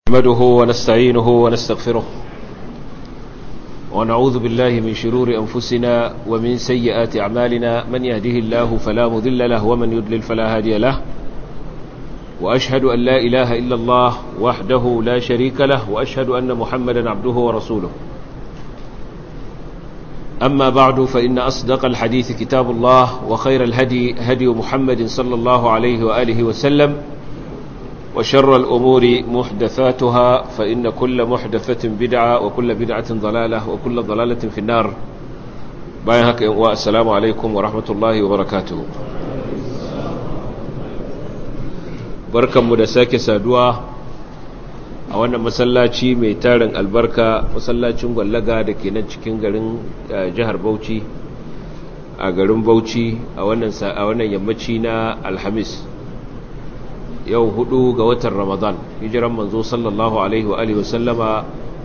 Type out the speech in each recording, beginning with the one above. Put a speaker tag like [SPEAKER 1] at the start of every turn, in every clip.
[SPEAKER 1] نحمده ونستعينه ونستغفره ونعوذ بالله من شرور أنفسنا ومن سيئات أعمالنا من يهده الله فلا مذل له ومن يدلل فلا هادي له وأشهد أن لا إله إلا الله وحده لا شريك له وأشهد أن محمدا عبده ورسوله أما بعد فإن أصدق الحديث كتاب الله وخير الهدي هدي محمد صلى الله عليه وآله وسلم وشر الأمور محدثاتها فإن كل محدثة بدعة وكل بدعة ضلالة وكل ضلالة في النار بايهك والسلام عليكم ورحمة الله وبركاته بركة مدساك سادوا أولا مسلاتي ميتارن البركة مسلاتي مغلقة دكينا cikin garin jihar Bauchi a garin Bauchi a wannan yammaci na Alhamis yau hudu ga watan ramadan hijiran manzo sallallahu alaihi wa alihi wasallama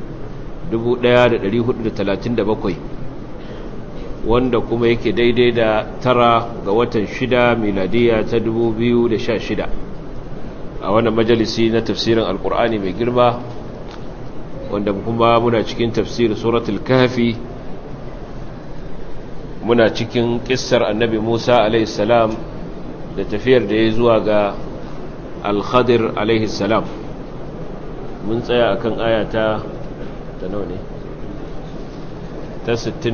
[SPEAKER 1] 1437 wanda kuma yake daidai da tara ga watan shida miladiya ta 2016 a wannan majalisi na tafsirin alkur'ani mai girma wanda kuma muna cikin tafsirin suratul kahfi muna cikin kissar annabi musa alaihi salam da tafiyar da ya zuwa ga al-khadir alaihi salam mun tsaya akan aya ta ta nawa ne ta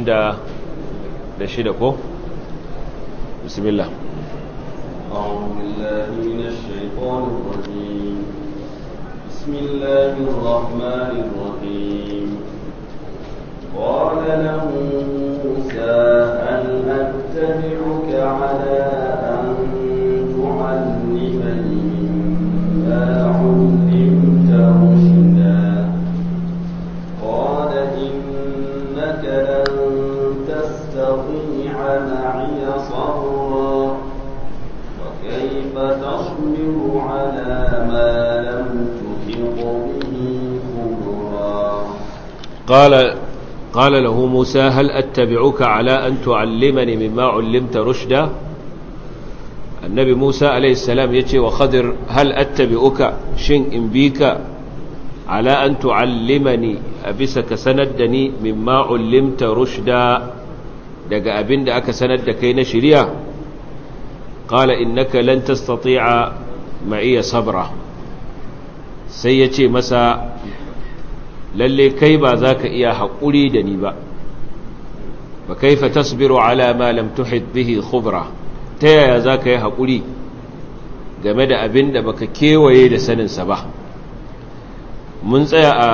[SPEAKER 1] 66 ko bismillah
[SPEAKER 2] أعوذ بالله من الشيطان الرجيم بسم الله الرحمن الرحيم قال له موسى هل أتبعك على أن تعلمني علمت رشدا قال إنك لن تستطيع معي صبرا وكيف تصبر على ما لم تحط به خبرا
[SPEAKER 1] قال قال له موسى هل أتبعك على أن تعلمني مما علمت رشدا annabi Musa alaihissalam ya ce wa Khadir hal attabi'uka shin in bi ka ala an tu'allimani a bisa ka sanar da ni mimma ullimta rushda daga abin da aka sanar da kai na shirya qala innaka lan tastati'a ma'iya sabra sai ya ce masa lalle kai ba za ka iya haƙuri da ni ba ba kaifa tasbiru ala ma lam tuhit bihi khubra ta yaya za ka yi haƙuri game da abin da baka kewaye da saninsa ba mun tsaya a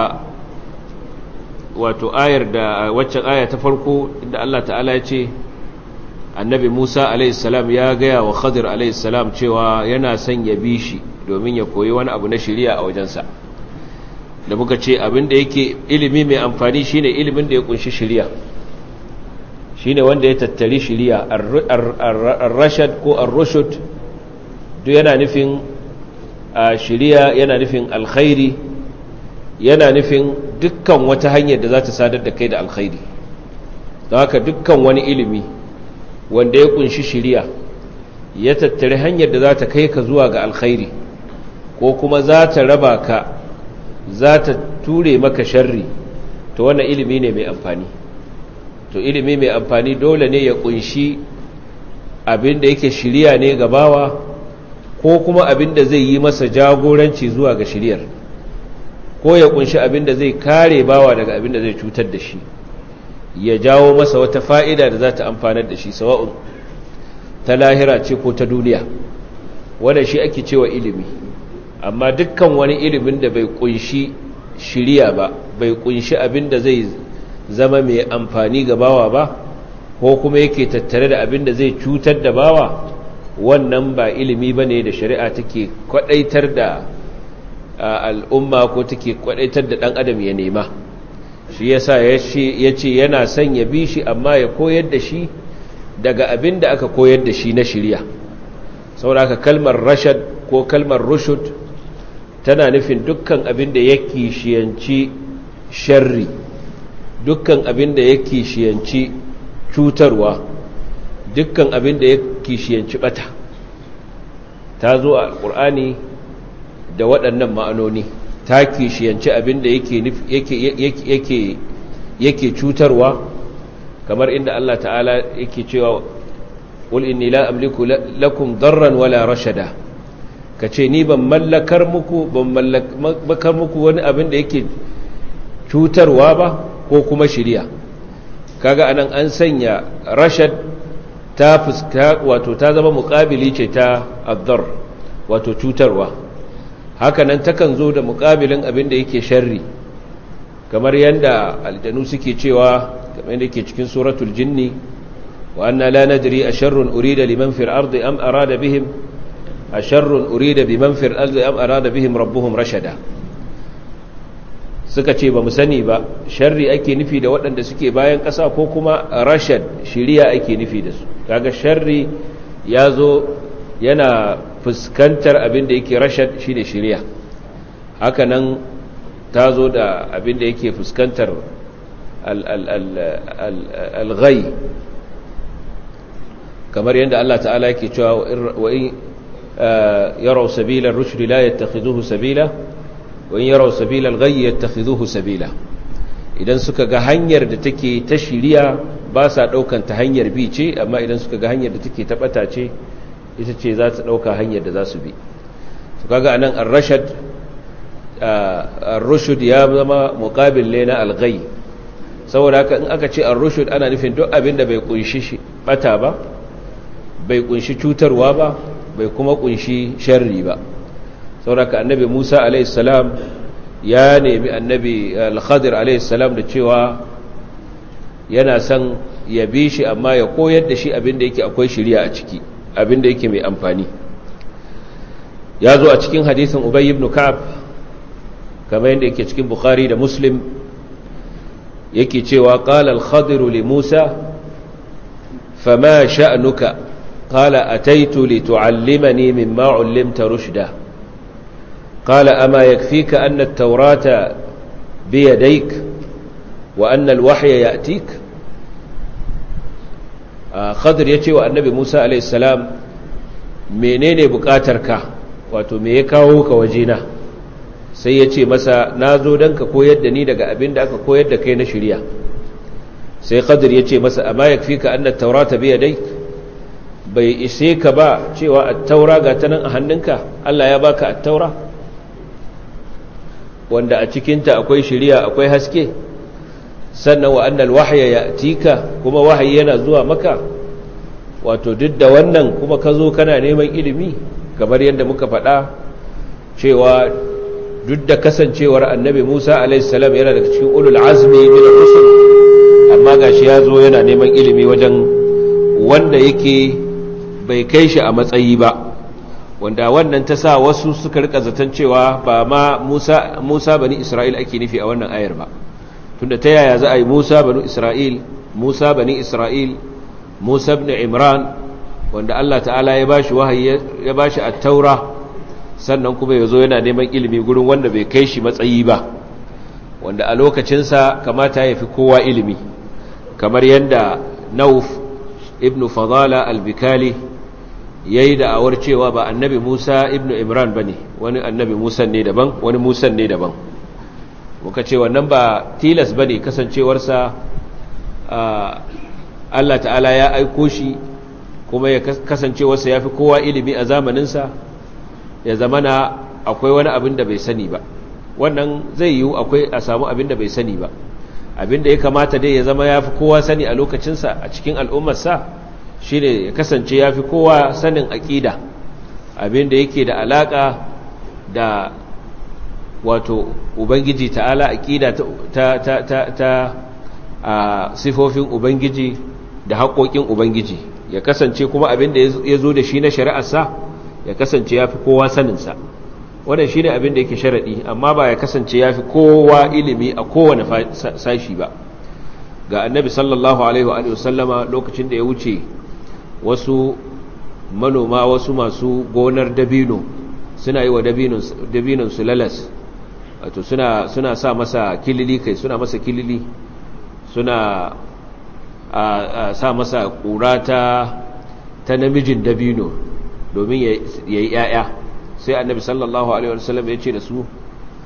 [SPEAKER 1] wato ayar da waccan aya ta farko inda Allah ta'ala ya ce annabi Musa alaihissalam ya gaya wa Khadir alaihissalam cewa yana son ya bi shi domin ya koyi wani abu na shiriya a wajensa da muka ce abin da yake ilimi mai amfani shine ilimin da ya kunshi shiriya shine wanda ya tattari shiriya ar-rashad ko ar-rushd duk yana nufin shiriya yana nufin alkhairi yana nufin dukkan wata hanyar da za ta sadar da kai da alkhairi don haka dukkan wani ilimi wanda ya kunshi shiriya ya tattari hanyar da za ta kai ka zuwa ga alkhairi ko kuma za ta raba ka za ta ture maka sharri to wannan ilimi ne mai amfani to ilimi mai amfani dole ne ya kunshi abin da yake shirya ne ga bawa ko kuma abin da zai yi masa jagoranci zuwa ga shiryar ko ya kunshi abin da zai kare bawa daga abin da zai cutar da shi ya jawo masa wata fa'ida da za ta amfanar da shi sawa'un ta lahira ce ko ta duniya wanda shi ake cewa ilimi amma dukkan wani ilimin da bai kunshi shirya ba bai kunshi abin da zai zama mai amfani ga bawa ba ko kuma yake tattare da abin da zai cutar da bawa wannan ba ilimi ba ne da shari'a take kwadaitar da al'umma ko take kwadaitar da ɗan adam ya nema shi yasa ya ce yana son ya bi shi amma ya koyar da shi daga abin da aka koyar da shi na shirya sauraka kalmar rashad ko kalmar rushud tana nufin dukkan abin da ya kishiyanci sharri dukkan abin da ya kishiyanci cutarwa dukkan abin da ya kishiyanci bata ta zo a alƙur'ani da waɗannan ma'anoni ta kishiyanci abinda yake yake yake cutarwa kamar inda Allah ta'ala yake cewa qul inni la amliku lakum darran wala rashada kace ni ban mallakar muku ban mallakar muku wani abin da yake cutarwa ba ko kuma shiriya kaga anan an sanya rashad ta fuska wato ta zama muqabili ce ta addar wato cutarwa hakanan takan zo da muqabilin abin da yake sharri kamar yanda aljanu suke cewa kamar yadda yake cikin suratul jinni wa anna la nadri asharrun urida liman fil ardi am arada bihim asharrun urida biman fil ardi am arada bihim rabbuhum rashada suka ce ba mu sani ba sharri ake nufi da waɗanda suke bayan ƙasa ko kuma rashad shiriya ake nufi da su kaga sharri ya zo yana fuskantar abin da yake rashad shine shiriya hakanan ta zo da abin da yake fuskantar al-ghai kamar yadda Allah ta'ala yake cewa wa in yaraw sabila ar-rushd la yattakhiduhu sabila wa in yaraw sabila al-ghayy yattakhiduhu sabila idan suka ga hanyar da take ta shiriya ba sa daukan ta hanyar bi ce amma idan suka ga hanyar da take ta bata ce ita ce za ta dauka hanyar da za su bi to kaga anan ar-rashad ar-rushd ya zama muqabil ne na al-ghayy saboda haka in aka ce ar-rushd ana nufin duk abin da bai kunshi bata ba bai kunshi cutarwa ba bai kuma kunshi sharri ba sauraka annabi Musa alaihissalam ya nemi annabi al-Khadir alaihissalam da cewa yana son ya bi shi amma ya koyar da shi abinda yake akwai shiriya a ciki abinda yake mai amfani ya zo a cikin hadisin Ubay ibn Ka'ab kamar yadda yake cikin Bukhari da Muslim yake cewa qala al-Khadir li Musa fama sha'nuka قال أتيت لتعلمني مما علمت رشدا قال أما يكفيك أن التوراة بيديك وأن الوحي يأتيك خضر يتي والنبي موسى عليه السلام menene bukatarka wato me ya kawo ka wajena sai ya ce masa na zo don ka koyar da ni daga abin da aka koyar da kai na shirya sai khadir ya ce masa amma ya fi ka annat taurata biya dai bai ise ka ba cewa attaura ga ta nan a hannunka Allah ya baka attaura wanda a cikinta akwai shiriya akwai haske sannan wa annal wahya ya'tika kuma wahayi yana zuwa maka wato duk da wannan kuma ka zo kana neman ilimi kamar yadda muka faɗa cewa duk da kasancewar annabi Musa alaihi salam yana daga cikin ulul azmi min ar-rusul amma gashi ya zo yana neman ilimi wajen wanda yake bai kai shi a matsayi ba wanda wannan ta sa wasu suka rika zaton cewa ba ma Musa Musa bani Isra'il ake nufi a wannan ayar ba tunda ta yaya za a yi Musa bani Isra'il Musa bani Isra'il Musa ibn Imran wanda Allah ta'ala ya bashi wahayi ya bashi at-taura sannan kuma yazo yana neman ilimi gurin wanda bai kai shi matsayi ba wanda a lokacin sa kamata ya fi kowa ilimi kamar yanda Nauf ibn Fadala al-Bikali ya yi da'awar cewa ba annabi Musa ibn Imran ba ne wani annabi Musa ne daban wani Musa ne daban muka ce wannan ba tilas ba ne kasancewarsa Allah ta'ala ya aiko shi kuma ya kasancewarsa ya fi kowa ilimi a zamaninsa ya zamana akwai wani abin da bai sani ba wannan zai yiwu akwai a samu abin da bai sani ba abin da ya kamata dai ya zama ya fi kowa sani a lokacinsa a cikin al'ummarsa shi ne ya kasance ya fi kowa sanin aƙida abinda yake da alaƙa da wato ubangiji ta'ala aƙida ta ta ta ta a sifofin ubangiji da haƙoƙin ubangiji ya kasance kuma abinda ya zo da shi na shari'arsa ya kasance ya fi kowa saninsa wannan shi ne abinda yake sharaɗi amma ba ya kasance ya fi kowa ilimi a kowane sashi ba ga annabi sallallahu alaihi wa sallama lokacin da ya wuce wasu manoma wasu masu gonar dabino suna yi wa dabinon su lalas wato suna, suna sa masa kilili kai suna masa kilili suna a, a sa masa ƙura ta, ta namijin dabino domin ya yi ‘ya'ya sai annabi sallallahu alaihi wasallam ya ce da su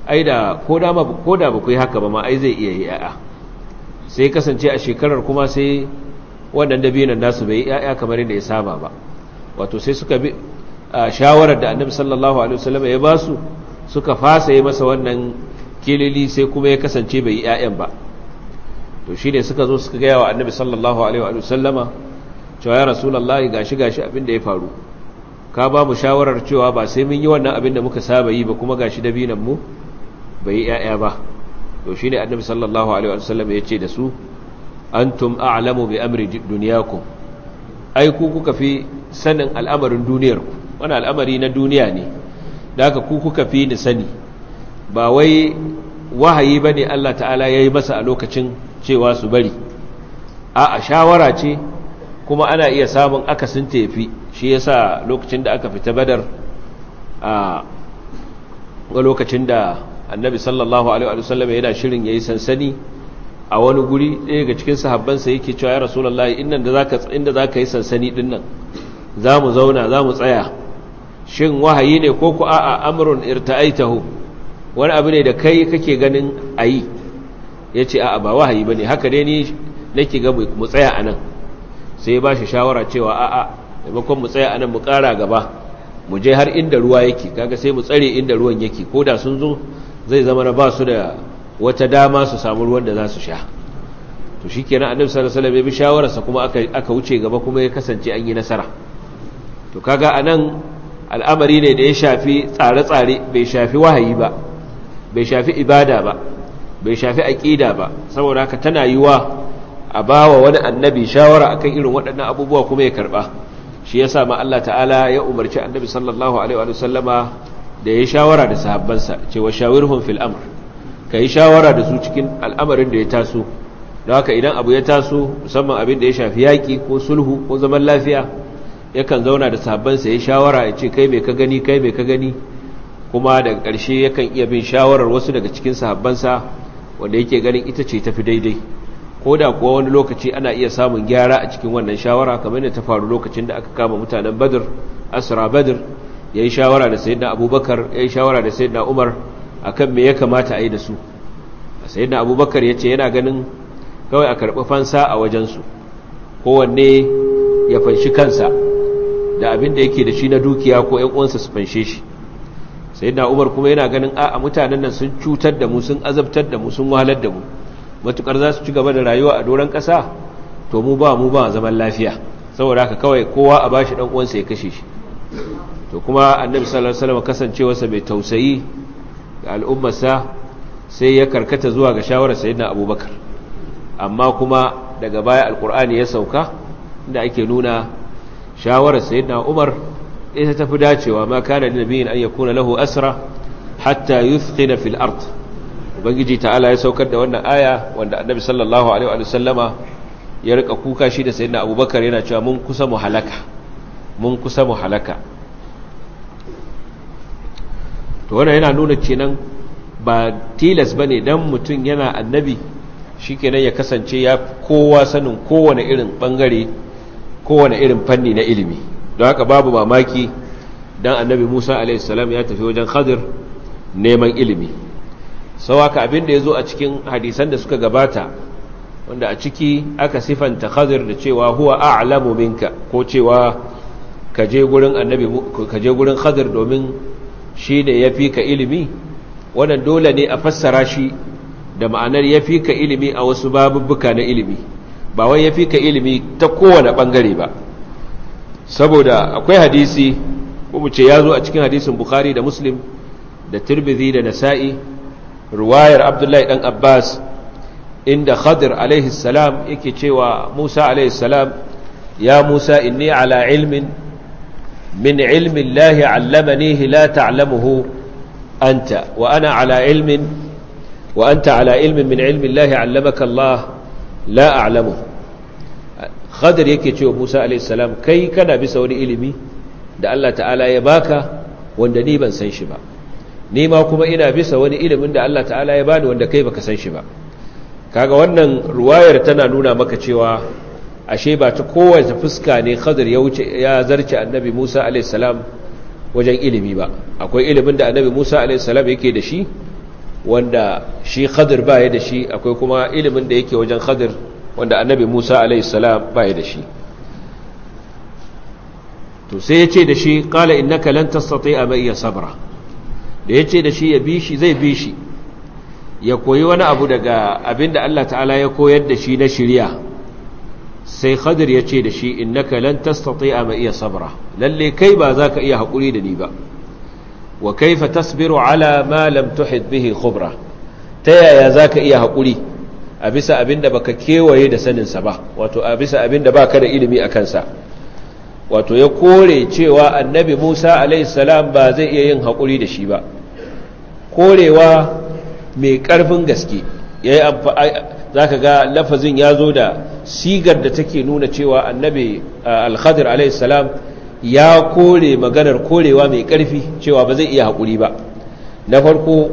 [SPEAKER 1] ai da ko da ko da ba ku yi haka ba ma ai zai iya yi yaya sai kasance a shekarar kuma sai wannan dabinan nasu bai yi yaya kamar yadda ya saba ba wato sai suka bi shawarar da annabi sallallahu alaihi wasallam ya ba su suka fasa yi masa wannan kilili sai kuma ya kasance bai yi yayan ba to shi ne suka zo suka gaya wa annabi sallallahu alaihi wasallama cewa ya rasulullahi gashi gashi abin da ya faru ka ba mu shawarar cewa ba sai mun yi wannan abin da muka saba yi ba kuma gashi dabinan mu bai yi yaya ba to shi ne annabi sallallahu alaihi wasallam ya ce da su antum a'lamu bi amri dunyakum ai ku kuka fi sanin al'amarin duniyar ku wani al'amari na duniya ne da haka ku kuka fi ni sani ba wai wahayi bane Allah ta'ala yayi masa a lokacin cewa su bari a a shawara ce kuma ana iya samun akasin tafi shi yasa lokacin da aka fita badar a lokacin da annabi sallallahu alaihi wasallam yana shirin yayi sansani a wani guri ɗaya ga cikin sahabbansa yake cewa ya rasulullahi inda da zaka inda zaka yi sansani din nan zamu zauna zamu tsaya shin wahayi ne ko ku a'a amrun irta'aitahu wani abu ne da kai kake ganin ayi yace a'a ba wahayi bane haka dai ni nake ga mu tsaya anan sai ya bashi shawara cewa a'a maimakon mu tsaya anan mu ƙara gaba mu je har inda ruwa yake kaga sai mu tsare inda ruwan yake ko da sun zo zai zama na ba su da wata dama su samu ruwan da za su sha to shi kenan annabi sallallahu alaihi wasallam ya bi shawararsa kuma aka aka wuce gaba kuma ya kasance an yi nasara to kaga anan al'amari ne da ya shafi tsare-tsare bai shafi wahayi ba bai shafi ibada ba bai shafi aqida ba saboda haka tana yiwa a bawa wani annabi shawara akan irin waɗannan abubuwa kuma ya karba shi yasa ma Allah ta'ala ya umarci annabi sallallahu alaihi wa sallama da ya shawara da sahabbansa cewa shawirhum fil amr ka yi shawara da su cikin al'amarin da ya taso don haka idan abu ya taso musamman abin da ya shafi yaƙi ko sulhu ko zaman lafiya yakan zauna da sahabbansa ya shawara ya ce kai mai ka gani kai mai ka gani kuma daga ƙarshe yakan iya bin shawarar wasu daga cikin sahabbansa wanda yake ganin ita ce tafi daidai ko da kuwa wani lokaci ana iya samun gyara a cikin wannan shawara kamar da ta faru lokacin da aka kama mutanen badr asra badr ya yi shawara da sayyidina abubakar ya yi shawara da sayyidina umar akan me ya kamata a yi da su sayyidina abubakar ya ce yana ganin kawai a karɓi fansa a wajensu kowanne ya fanshi kansa da abin da yake da shi na dukiya ko ‘yan uwansa su fanshe shi sayyidina umar kuma yana ganin a mutanen nan sun cutar da mu sun azabtar da mu sun wahalar da mu matukar za su ci gaba da rayuwa a doron ƙasa to mu ba mu ba zaman lafiya saboda haka kawai kowa a bashi ɗan uwansa ya kashe shi to kuma annabi sallallahu alaihi wasallam kasancewarsa mai tausayi ga al'ummarsa sai ya karkata zuwa ga shawarar sayyidina abubakar amma kuma daga baya alkur'ani ya sauka inda ake nuna shawarar sayyidina umar ita tafi dacewa ma kana da nabiyin an yakuna lahu asra hatta yuthqina fil ard ubangiji ta'ala ya saukar da wannan aya wanda annabi sallallahu alaihi wa sallama ya rika kuka shi da sayyidina abubakar yana cewa mun kusa mu halaka mun kusa mu halaka to wannan yana nuna kenan ba tilas bane dan mutum yana annabi shikenan ya kasance ya kowa sanin kowane irin bangare kowane irin fanni na ilimi don haka babu mamaki dan annabi Musa alaihi salam ya tafi wajen Khadir neman ilimi sau haka abin da ya zo a cikin hadisan da suka gabata wanda a ciki aka sifanta Khadir da cewa huwa a'lamu minka ko cewa ka je gurin annabi ka je gurin Khadir domin shi ne ya fi ka ilimi wannan dole ne a fassara shi da ma'anar ya fi ka ilimi a wasu babubbuka na ilimi ba wai ya fi ka ilimi ta kowane ɓangare ba saboda akwai hadisi ko mu ce ya zo a cikin hadisin bukhari da muslim da tirmidhi da nasa'i ruwayar abdullahi dan abbas inda khadir alaihi salam yake cewa musa alaihi salam ya musa inni ala ilmin من علم الله علمنيه لا تعلمه أنت وأنا على علم وأنت على علم من علم الله علمك الله لا أعلمه خضر yake cewa Musa alayhi salam kai kana bisa wani ilimi da Allah ta'ala ya baka wanda ni ban san shi ba ni ma kuma ina bisa wani ilimin da Allah ta'ala ya bani wanda kai baka san shi ba kaga wannan ruwayar tana nuna maka cewa ashe ba ta kowace fuska ne khadir ya wuce ya zarce annabi Musa alayhi salam wajen ilimi ba akwai ilimin da annabi Musa alayhi salam yake da shi wanda shi khadir baya da shi akwai kuma ilimin da yake wajen khadir wanda annabi musa alaihissalam baya da shi to sai ya ce da shi kala innaka lan tastati'a ma iya sabra da ya ce da shi ya bi shi zai bi shi ya koyi wani abu daga abinda Allah ta'ala ya koyar da shi na shirya sai khadir ya ce da shi innaka lan tastati'a ma iya sabra lalle kai ba za ka iya haƙuri da ni ba wa kaifa tasbiru ala ma lam tuhid bihi khubra ta yaya za ka iya haƙuri a bisa abinda baka kewaye da saninsa ba wato a bisa abinda baka da ilimi a kansa wato ya kore cewa annabi Musa alaihissalam ba zai iya yin haƙuri da shi ba korewa mai ƙarfin gaske za ka ga lafazin ya zo da sigar da take nuna cewa annabi alkhadir alaihissalam ya kore maganar korewa mai ƙarfi cewa ba zai iya haƙuri ba na farko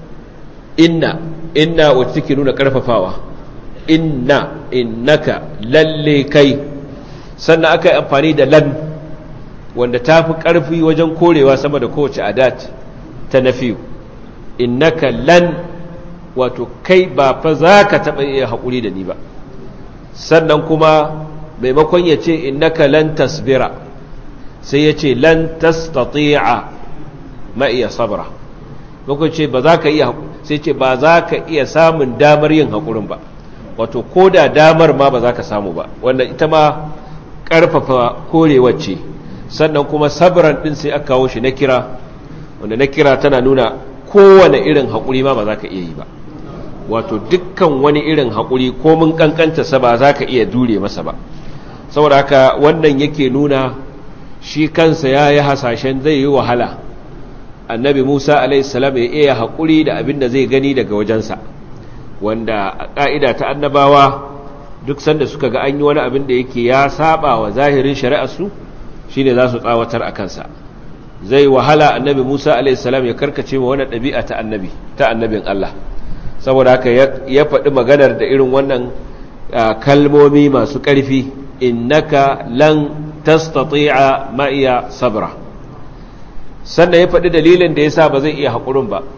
[SPEAKER 1] inna inna wacce take nuna ƙarfafawa inna innaka lalle kai sannan aka yi amfani da lan wanda ta fi ƙarfi wajen korewa sama da kowace adat ta nafi innaka lan wato kai ba fa za ka taɓa iya haƙuri da ni ba sannan kuma maimakon ya ce innaka lan tasbira sai ya ce lan tastati'a ma iya sabra maimakon ce ba za ka iya sai ce ba za ka iya samun damar yin haƙurin ba wato ko da damar ma ba za ka samu ba wanda ita ma ƙarfafa korewar ce sannan kuma sabran ɗin sai aka kawo shi na kira wanda na kira tana nuna kowane irin haƙuri ma ba za ka iya yi ba wato dukkan wani irin haƙuri ko mun ƙanƙanta sa ba za ka iya dure masa ba saboda haka wannan yake nuna shi kansa ya yi hasashen zai yi wahala annabi musa alaihissalam ya iya haƙuri da abin da zai gani daga wajensa wanda a ƙa'ida ta annabawa duk sanda suka ga an yi wani abin da yake ya saba wa zahirin shari'arsu shi ne za su tsawatar a kansa zai wahala annabi musa alaihissalam ya karkace wa wani ɗabi'a ta annabi ta annabin allah saboda haka ya faɗi maganar da irin wannan kalmomi masu ƙarfi innaka lan tastati'a ma'iya sabra sannan ya faɗi dalilin da ya sa ba zai iya haƙurin ba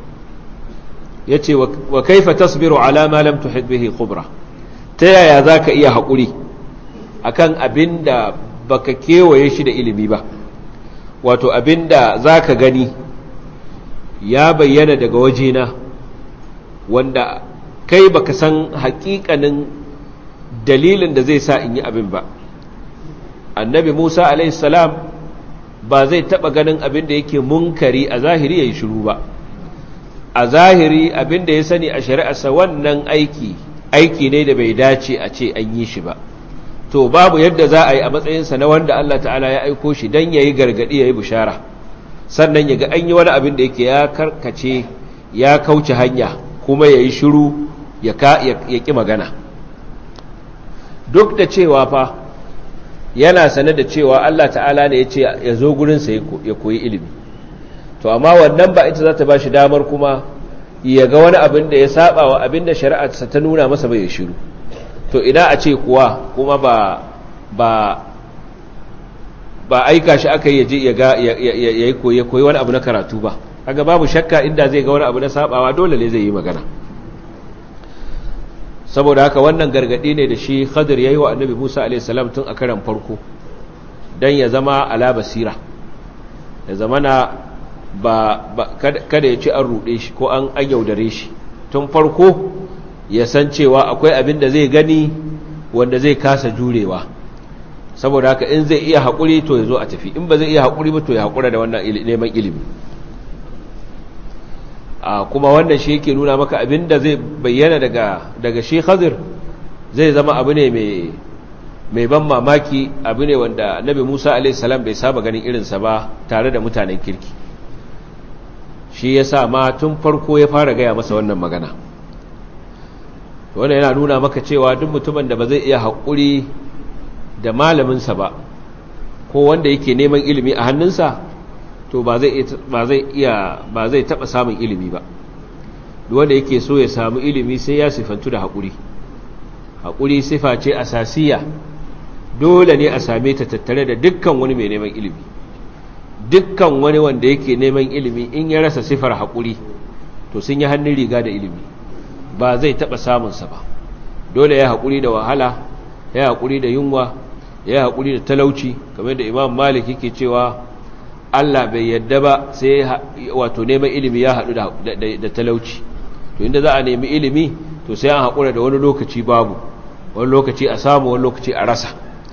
[SPEAKER 1] ya ce wa kaifa tasbiru ala ma lam tuhid bihi khubra ta yaya za ka iya haƙuri a kan abin da ba ka kewaye shi da ilimi ba wato abin da za ka gani ya bayyana daga wajena wanda kai baka san haƙiƙanin dalilin da zai sa in yi abin ba annabi musa alaihissalam ba zai taɓa ganin abin da yake munkari a zahiri ya yi shiru ba a zahiri abin da ya sani a shari'arsa wannan aiki aiki ne da bai dace a ce an yi shi ba to babu yadda za a yi a matsayinsa na wanda Allah ta'ala ya aiko shi don ya yi gargaɗi ya yi bishara sannan ya ga an yi wani abin da yake ya karkace ya kauce hanya kuma ya yi shiru ya ƙi magana duk da cewa fa yana sane da cewa Allah ta'ala ne ya ce ya zo gurinsa ya koyi ilimi to amma wannan ba ita za ta ba shi damar kuma ya ga wani abin da ya saba wa abin da shari'arsa ta nuna masa bai shiru to ina a ce kuwa kuma ba ba ba aika shi aka yi ya ga ya koyi koyi wani abu na karatu ba kaga babu shakka inda zai ga wani abu na sabawa dole ne zai yi magana saboda haka wannan gargadi ne da shi Khadir yayi wa Annabi Musa alaihi salam tun a karan farko dan ya zama ala basira ya zamana ba, ba kada ya ci an ruɗe shi ko an yaudare shi tun farko ya san cewa akwai abin da zai gani wanda zai kasa jurewa saboda haka in zai iya haƙuri to ya zo a tafi in ba zai iya haƙuri ba to ya haƙura da wannan neman ilimi a kuma wannan shi yake nuna maka abin da zai bayyana daga daga shi khadir zai zama abu ne mai mai ban mamaki abu ne wanda nabi musa a.s. bai saba ganin irinsa ba tare da mutanen kirki shi ya sa ma tun farko ya fara gaya masa wannan magana wanda yana nuna maka cewa duk mutumin da ba zai iya haƙuri da malaminsa ba ko wanda yake neman ilimi a hannunsa to ba zai iya ba zai taɓa samun ilimi ba wanda yake so ya samu ilimi sai ya sifantu da haƙuri haƙuri sifa ce asasiya dole ne a same ta tattare da dukkan wani mai neman ilimi dukkan wani wanda yake neman ilimi in ya rasa sifar haƙuri to sun yi hannun riga da ilimi ba zai taɓa samunsa ba dole ya haƙuri da wahala ya haƙuri da yunwa ya haƙuri da talauci kamar da imam malik yake cewa allah bai yadda ba sai wato neman ilimi ya haɗu da talauci to inda za a nemi ilimi to sai an haƙura da wani lokaci babu wani lokaci a samu wani lokaci a rasa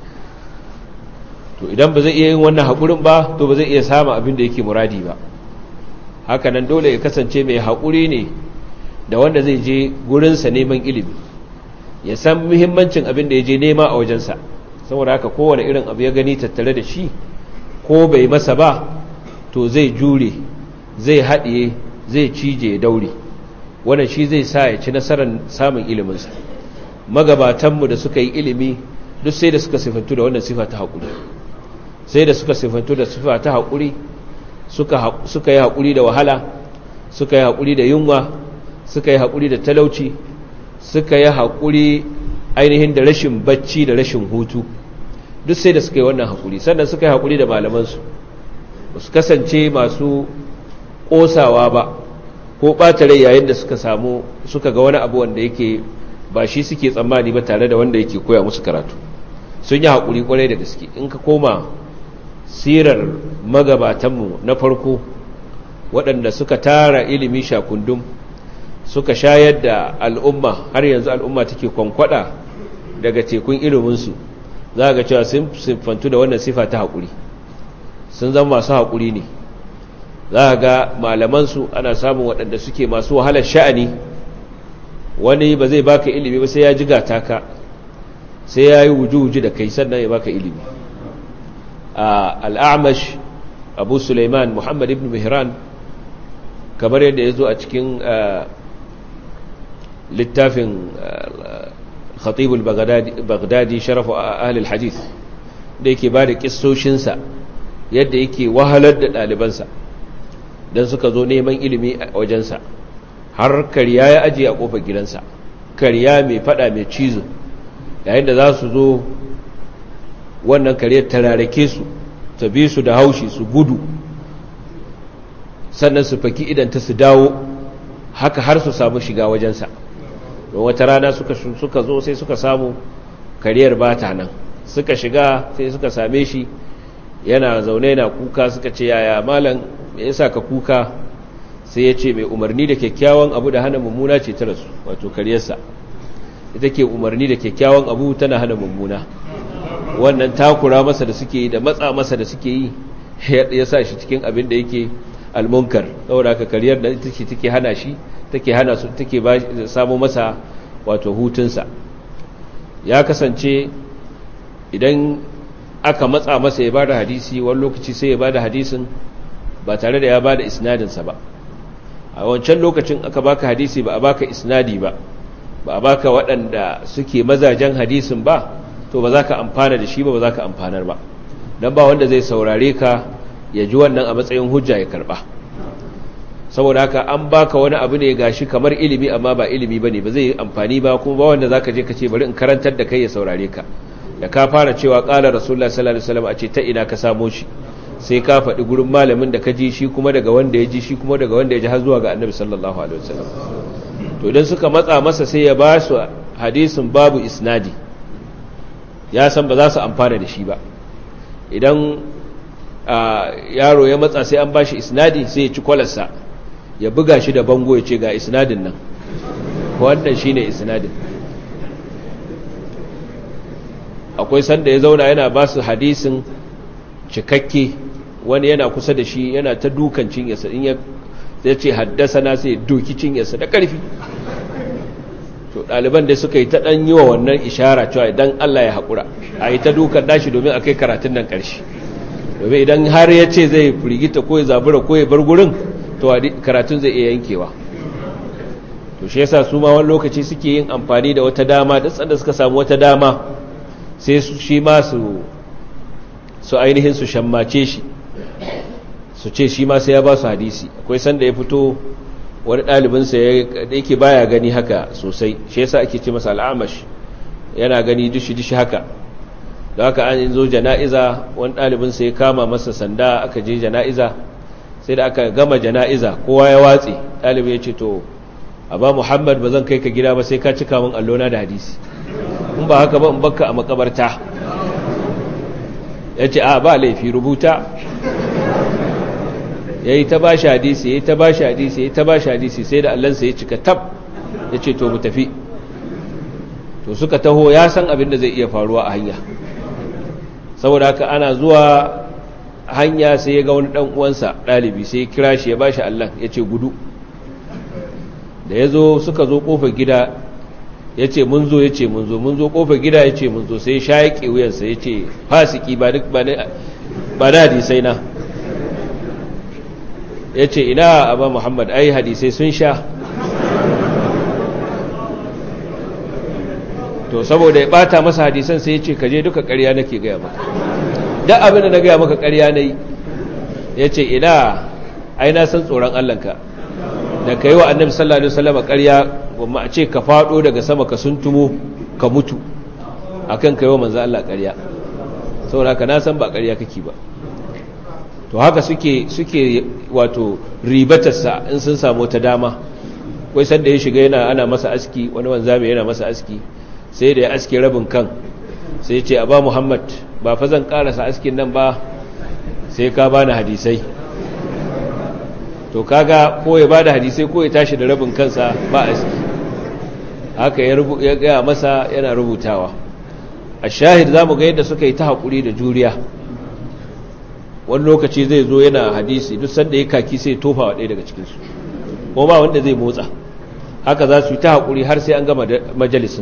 [SPEAKER 1] to idan ba zai iya yin wannan haƙurin ba to ba zai iya samun abin da yake muradi ba hakanan dole ya kasance mai haƙuri ne da wanda zai je gurinsa neman ilimi ya san muhimmancin abin da ya je nema a wajensa saboda haka kowane irin abu ya gani tattare da shi ko bai masa ba to zai jure zai haɗiye zai cije ya daure wannan shi zai sa ya ci nasarar samun iliminsa magabatanmu da suka yi ilimi duk sai da suka sifantu da wannan sifa ta haƙuri sai da suka sifantu da sifa ta haƙuri suka yi haƙuri da wahala suka yi haƙuri da yunwa suka yi haƙuri da talauci suka yi haƙuri ainihin da rashin bacci da rashin hutu duk sai da suka yi wannan haƙuri sannan suka yi haƙuri da malamansu ba su kasance masu ƙosawa ba ko ɓata rai yayin da suka samu suka ga wani abu wanda yake ba shi suke tsammani ba tare da wanda yake koya musu karatu sun yi haƙuri ƙwarai da gaske in ka koma sirar magabatanmu na farko waɗanda suka tara ilimi shakundum suka shayar da al'umma har yanzu al'umma take kwankwada daga tekun iliminsu za ga cewa sun siffantu da wannan sifa ta haƙuri sun zama masu haƙuri ne za ga malamansu ana samun waɗanda suke masu wahalar sha'ani wani ba zai baka ilimi ba sai ya jiga taka sai ya yi wuju-wuju da kai sannan ya baka ilimi al'amash abu suleiman muhammad ibn mihran kamar yadda ya zo a cikin littafin khatibul bagdadi sharafu ahlul hadith da yake ba da kissoshinsa yadda yake wahalar da ɗalibansa don suka zo neman ilimi a wajensa har karya ya ajiye a ƙofar gidansa karya mai fada mai cizo yayin da za su zo wannan karyar tararake su ta bi su da haushi su gudu sannan su faki idan ta su dawo haka har su samu shiga wajensa don wata rana suka, suka zo sai suka samu kariyar bata nan suka shiga sai suka same shi yana zaune na kuka suka ce yaya malam me yasa ka kuka sai ya ce mai umarni da kyakkyawan abu da hana mummuna ce ta rasu wato karyarsa ita ke umarni da kyakkyawan abu tana hana mummuna wannan takura masa da suke yi da matsa masa da suke yi ya sa shi cikin abin da yake almunkar saboda haka kariyar da ita ce take hana shi take hana su take ba samu masa wato hutunsa ya kasance idan aka matsa masa ya bada hadisi wani lokaci sai ya bada hadisin ba tare da ya bada isnadinsa ba a wancan lokacin aka baka hadisi ba a baka isnadi ba ba a baka waɗanda suke mazajen hadisin ba to ba za ka amfana da shi ba ba za ka amfanar ba don ba wanda zai saurare ka ya ji wannan a matsayin hujja ya karba saboda haka an baka wani abu ne gashi kamar ilimi amma ba ilimi bane ba zai amfani ba kuma ba wanda zaka je ka ce bari in karantar da kai ya saurare ka da ka fara cewa qala rasulullahi sallallahu alaihi wasallam a ce ta ina ka samo shi sai ka faɗi gurin malamin da ka ji shi kuma daga wanda ya ji shi kuma daga wanda ya ji har zuwa ga annabi sallallahu alaihi wasallam to idan suka matsa masa sai ya ba su hadisin babu isnadi ya san ba za su amfana da shi ba idan yaro ya matsa sai an bashi isnadi sai ya ci kwalarsa ya buga shi da bango ya ce ga isnadin nan wannan shine isnadin akwai sanda ya zauna yana ba su hadisin cikakke wani yana kusa da shi yana ta dukan cinyarsa in ya ce haddasa na sai doki cinyarsa da ƙarfi to ɗaliban da suka yi ta ɗan yi wa wannan ishara cewa idan Allah ya haƙura a yi ta dukan dashi domin a kai karatun nan ƙarshe domin idan har ya ce zai firgita ko ya zabura ko ya bar gurin to karatun zai iya yankewa to shi yasa su ma wani lokaci suke yin amfani da wata dama da tsanda suka samu wata dama sai su shi ma su su ainihin su shammace shi su ce shi ma sai ya ba su hadisi akwai sanda ya fito wani ɗalibinsa da yake baya gani haka sosai shi yasa ake ce masa al'amash yana gani dishi-dishi haka da haka an zo jana'iza wani ɗalibinsa ya kama masa sanda aka je jana'iza sai da aka gama jana'iza kowa ya watse ɗalibi ya ce to ba muhammad ba zan kai ka gida ba sai ka cika min allona da hadisi in ba haka ba in bakka a makabarta ya ce a ba laifi rubuta ya yi ta ba shi hadisi ya yi ta ba shi hadisi ya yi ta ba shi hadisi sai da allansa ya cika tab ya ce to mu tafi to suka taho ya san abin da zai iya faruwa a hanya saboda haka ana zuwa hanya sai ya ga wani dan uwansa dalibi sai ya kira shi ya bashi Allah ya ce gudu da ya zo suka zo kofar gida ya ce mun zo ya ce mun zo mun zo kofar gida ya ce mun zo sai ya shaƙe wuyansa ya ce fasiki ba duk ba na hadisai na ya ce ina abba muhammad ai hadisai sun sha to saboda ya bata masa hadisan sai ya ce kaje duka ƙarya nake gaya maka duk abin da na gaya maka ƙarya na yi ya ce ina ai na san tsoron allanka da ka yi wa annabi sallallahu alaihi wasallam ƙarya kuma a ce ka faɗo daga sama ka suntumo ka mutu akan ka yi wa manzo Allah ƙarya saboda ka na san ba ƙarya kake ba to haka suke suke wato ribatarsa in sun samu ta dama wai sanda ya shiga yana ana masa aski wani wanzami yana masa aski sai da ya aske rabin kan sai ce a ba muhammad ba fa zan karasa askin nan ba sai ka bani hadisai to kaga ko ya bada hadisai ko ya tashi da rabin kansa ba aski haka ya gaya masa yana rubutawa a shahid za mu ga yadda suka yi ta haƙuri da juriya wani lokaci zai zo yana hadisi duk sanda ya kaki sai tofa wa ɗaya daga cikinsu ko ba wanda zai motsa haka za su yi ta haƙuri har sai an gama majalisun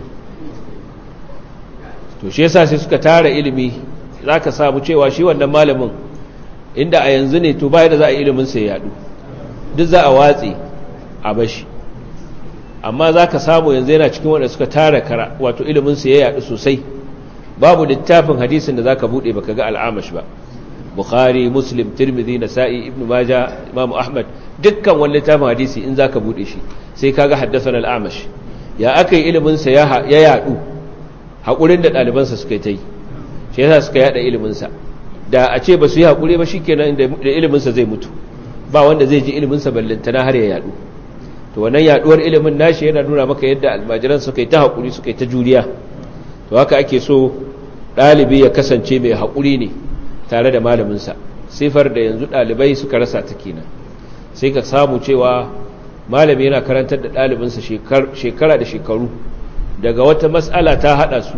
[SPEAKER 1] to shi yasa sai suka tara ilimi za ka samu cewa shi wannan malamin inda a yanzu ne to baya da za a ilimin sai yadu duk za a watsi a bashi amma za ka samu yanzu yana cikin wanda suka tara kara wato ilimin sai ya yadu sosai babu littafin hadisin da za ka buɗe baka ga al'amash ba bukhari muslim tirmidhi nasa'i ibn maja imam ahmad dukkan wani littafin hadisi in za ka buɗe shi sai ka ga haddasa al'amash ya aka yi ilimin sa ya yadu haƙurin da ɗalibansa suka yi ta yi shi yasa suka yada iliminsa da a ce ba su yi haƙuri ba shi kenan da iliminsa zai mutu ba wanda zai ji iliminsa ballantana har ya yadu to wannan yaduwar ilimin nashi yana nuna maka yadda almajiran suka yi ta haƙuri suka yi ta juriya to haka ake so ɗalibi ya kasance mai haƙuri ne tare da malaminsa sifar da yanzu ɗalibai suka rasa ta kenan sai ka samu cewa malami yana karantar da ɗalibinsa shekara da shekaru daga wata matsala ta hada su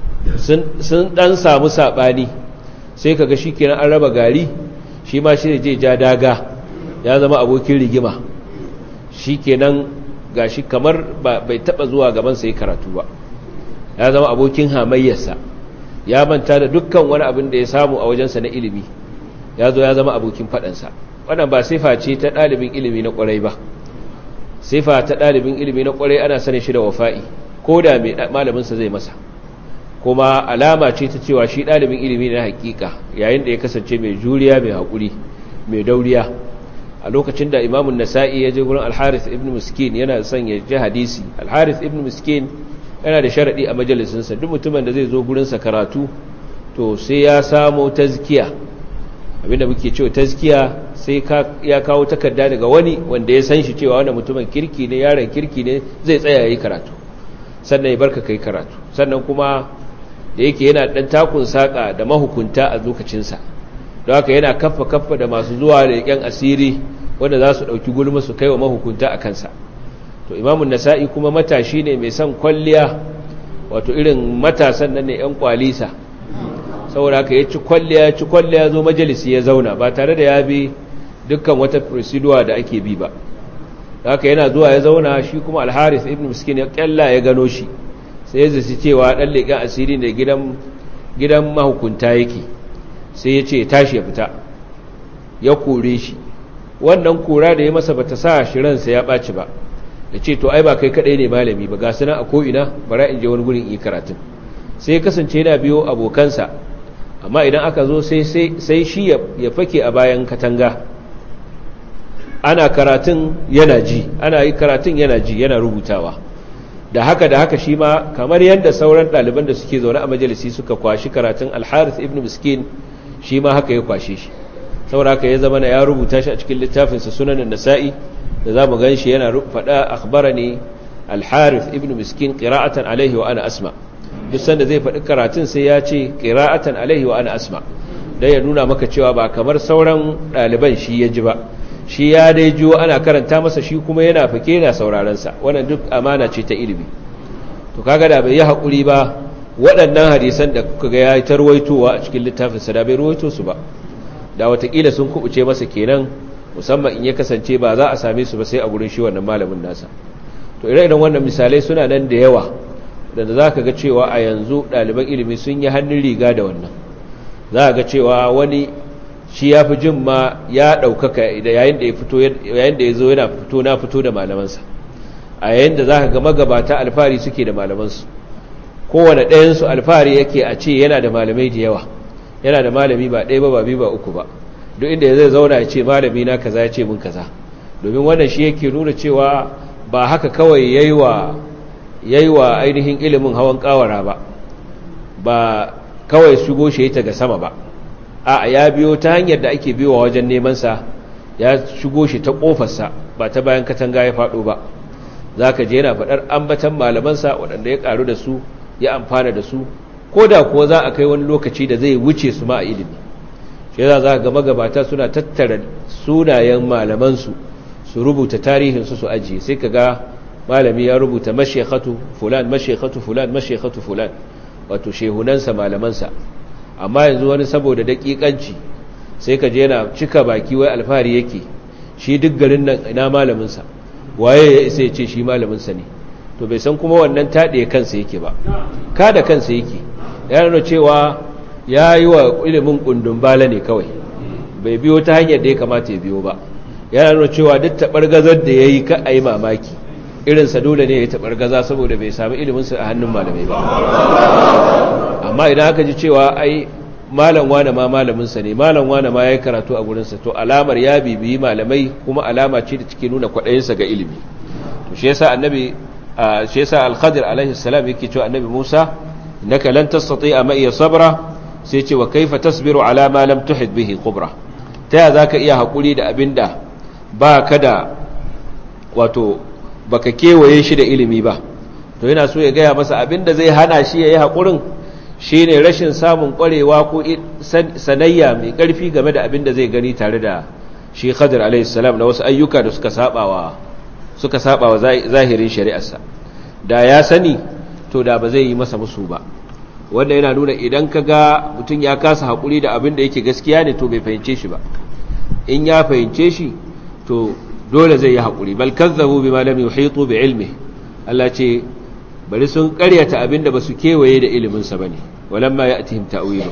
[SPEAKER 1] sun dan samu sabani sai kaga shikenan an raba gari shi ma shi je ja daga ya zama abokin rigima shikenan gashi kamar bai taba zuwa gaban sai karatu ba ya zama abokin hamayyarsa ya manta da dukkan wani abin da ya samu a wajensa na ilimi ya zo ya zama abokin fadansa wannan ba sifa ce ta ɗalibin ilimi na ƙwarai ba sifa ta ɗalibin ilimi na ƙwarai ana sanin shi da wafa'i ko da malaminsa zai masa kuma alama ce ta cewa shi ɗalibin ilimi na hakika yayin da ya kasance mai juriya mai haƙuri mai dauriya a lokacin da imamun nasa'i ya je gurin alharis ibn miskin yana son ya ji hadisi alharis ibn miskin yana da sharaɗi a majalisinsa duk mutumin da zai zo gurinsa karatu to sai ya samo tazkiya abinda muke cewa tazkiya sai ya kawo takarda daga wani wanda ya san shi cewa wannan mutumin kirki ne yaron kirki ne zai tsaya yi karatu sannan ya barka kai karatu sannan kuma da yake yana dan takun saka da mahukunta a lokacinsa don haka yana kaffa kaffa da masu zuwa da yan asiri wanda za su ɗauki gulma su kai wa mahukunta a kansa to imamun nasa'i kuma matashi ne mai son kwalliya wato irin matasan nan ne yan kwalisa saboda haka ya ci kwalliya ya ci kwalliya zo majalisi ya zauna ba tare da ya bi dukkan wata procedure da ake bi ba haka yana zuwa ya zauna shi kuma alharis ibn miskin ya kyalla ya gano shi sai ya zaci cewa dan leƙen asiri ne gidan gidan mahukunta yake sai ya ce tashi ya fita ya kore shi wannan kora da ya masa bata sa shi ransa ya ɓaci ba ya ce to ai ba kai kaɗai ne malami ba ga suna a ko'ina bara in je wani gurin yi karatun sai ya kasance yana biyo abokansa amma idan aka zo sai shi ya fake a bayan katanga ana karatun yana ji ana yi karatun yana ji yana rubutawa da haka da haka shi ma kamar yadda sauran ɗaliban da suke zaune a majalisi suka kwashi karatun alharith ibn miskin shi ma haka ya kwashe shi saboda haka ya zama na ya rubuta shi a cikin littafinsa sunanin nasa'i da za mu gan shi yana faɗa akhbarani al-harith ibn miskin qira'atan alaihi wa ana asma duk sanda zai faɗi karatun sai ya ce qira'atan alaihi wa ana asma dan ya nuna maka cewa ba kamar sauran ɗaliban shi ya ji ba shi ya dai jiwo ana karanta masa shi kuma yana fake yana sauraron sa wannan duk amana ce ta ilimi to kaga da bai yi hakuri ba waɗannan hadisan da kuka ga ya tarwaitowa a cikin littafin sa da bai ruwaito su ba da watakila sun kubuce masa kenan musamman in ya kasance ba za a same su ba sai a gurin shi wannan malamin nasa to ire-iren wannan misalai suna nan da yawa da za ka ga cewa a yanzu ɗaliban ilimi sun yi hannun riga da wannan za ga cewa wani shi ya fi jin ma ya ɗaukaka yayin da ya fito yayin da ya zo yana fito na fito da malamansa a yayin da za ka ga magabata alfahari suke da malamansu kowane ɗayansu alfahari yake a ce yana da malamai da yawa yana da malami ba ɗaya ba ba biyu ba uku ba duk inda zai zauna ya ce malami na kaza ya ce mun kaza domin wannan shi yake nuna cewa ba haka kawai yayi wa yayi wa ainihin ilimin hawan kawara ba ba kawai shigo shi ta ga sama ba a ya biyo ta hanyar da ake biyowa wajen neman sa ya shigo shi ta kofarsa ba ta bayan katanga ya faɗo ba zaka je yana faɗar ambatan malamansa waɗanda ya ƙaru da su ya amfana da su ko da kuwa za a kai wani lokaci da zai wuce su ma a ilimi shi za za ga magabata suna tattara sunayen malamansu su rubuta tarihinsu su ajiye sai ka ga malami ya rubuta mashekhatu fulan mashekhatu fulan mashekhatu fulan wato shehunansa malamansa amma yanzu wani saboda daƙiƙanci sai ka je yana cika baki wai alfahari yake shi duk garin nan ina malaminsa waye ya isa ya ce shi malaminsa ne to bai san kuma wannan taɗe kansa yake ba ka da kansa yake ya nuna cewa ya yi wa ilimin kundin bala ne kawai bai biyo ta hanyar da ya kamata ya biyo ba ya nuna cewa duk taɓar gazar da ya yi ka a yi mamaki irinsa dole ne ya taɓar gaza saboda bai sami iliminsa a hannun malamai ba amma idan aka ji cewa ai malam wane ma malaminsa ne malam wane ma ya yi karatu a gurinsa to alamar ya bibiyi malamai kuma alama ce da cike nuna kwaɗayinsa ga ilimi to shi yasa annabi shi yasa al-khadir alaihi salam yake cewa annabi Musa innaka lan tastati'a ma iya sabra sai ce wa kaifa tasbiru ala ma lam tuhid bihi khubra taya zaka iya hakuri da abinda ba ka da wato baka kewaye shi da ilimi ba to yana so ya gaya masa abinda zai hana shi yayi hakurin shine rashin samun kwarewa ko sanayya mai karfi game da abinda zai gani tare da shi Khadir alaihi salam na wasu ayyuka da suka sabawa suka sabawa zahirin shari'arsa da ya sani to da ba zai yi masa musu ba wanda yana nuna idan ka ga mutum ya kasa haƙuri da abin da yake gaskiya ne to bai fahimce shi ba in ya fahimce shi to dole zai yi haƙuri bal kazzabu bima lam yuhitu bi ilmi Allah ce bari sun ƙaryata abin da basu kewaye da ilimin sa bane walamma ya'tihim ta'wilu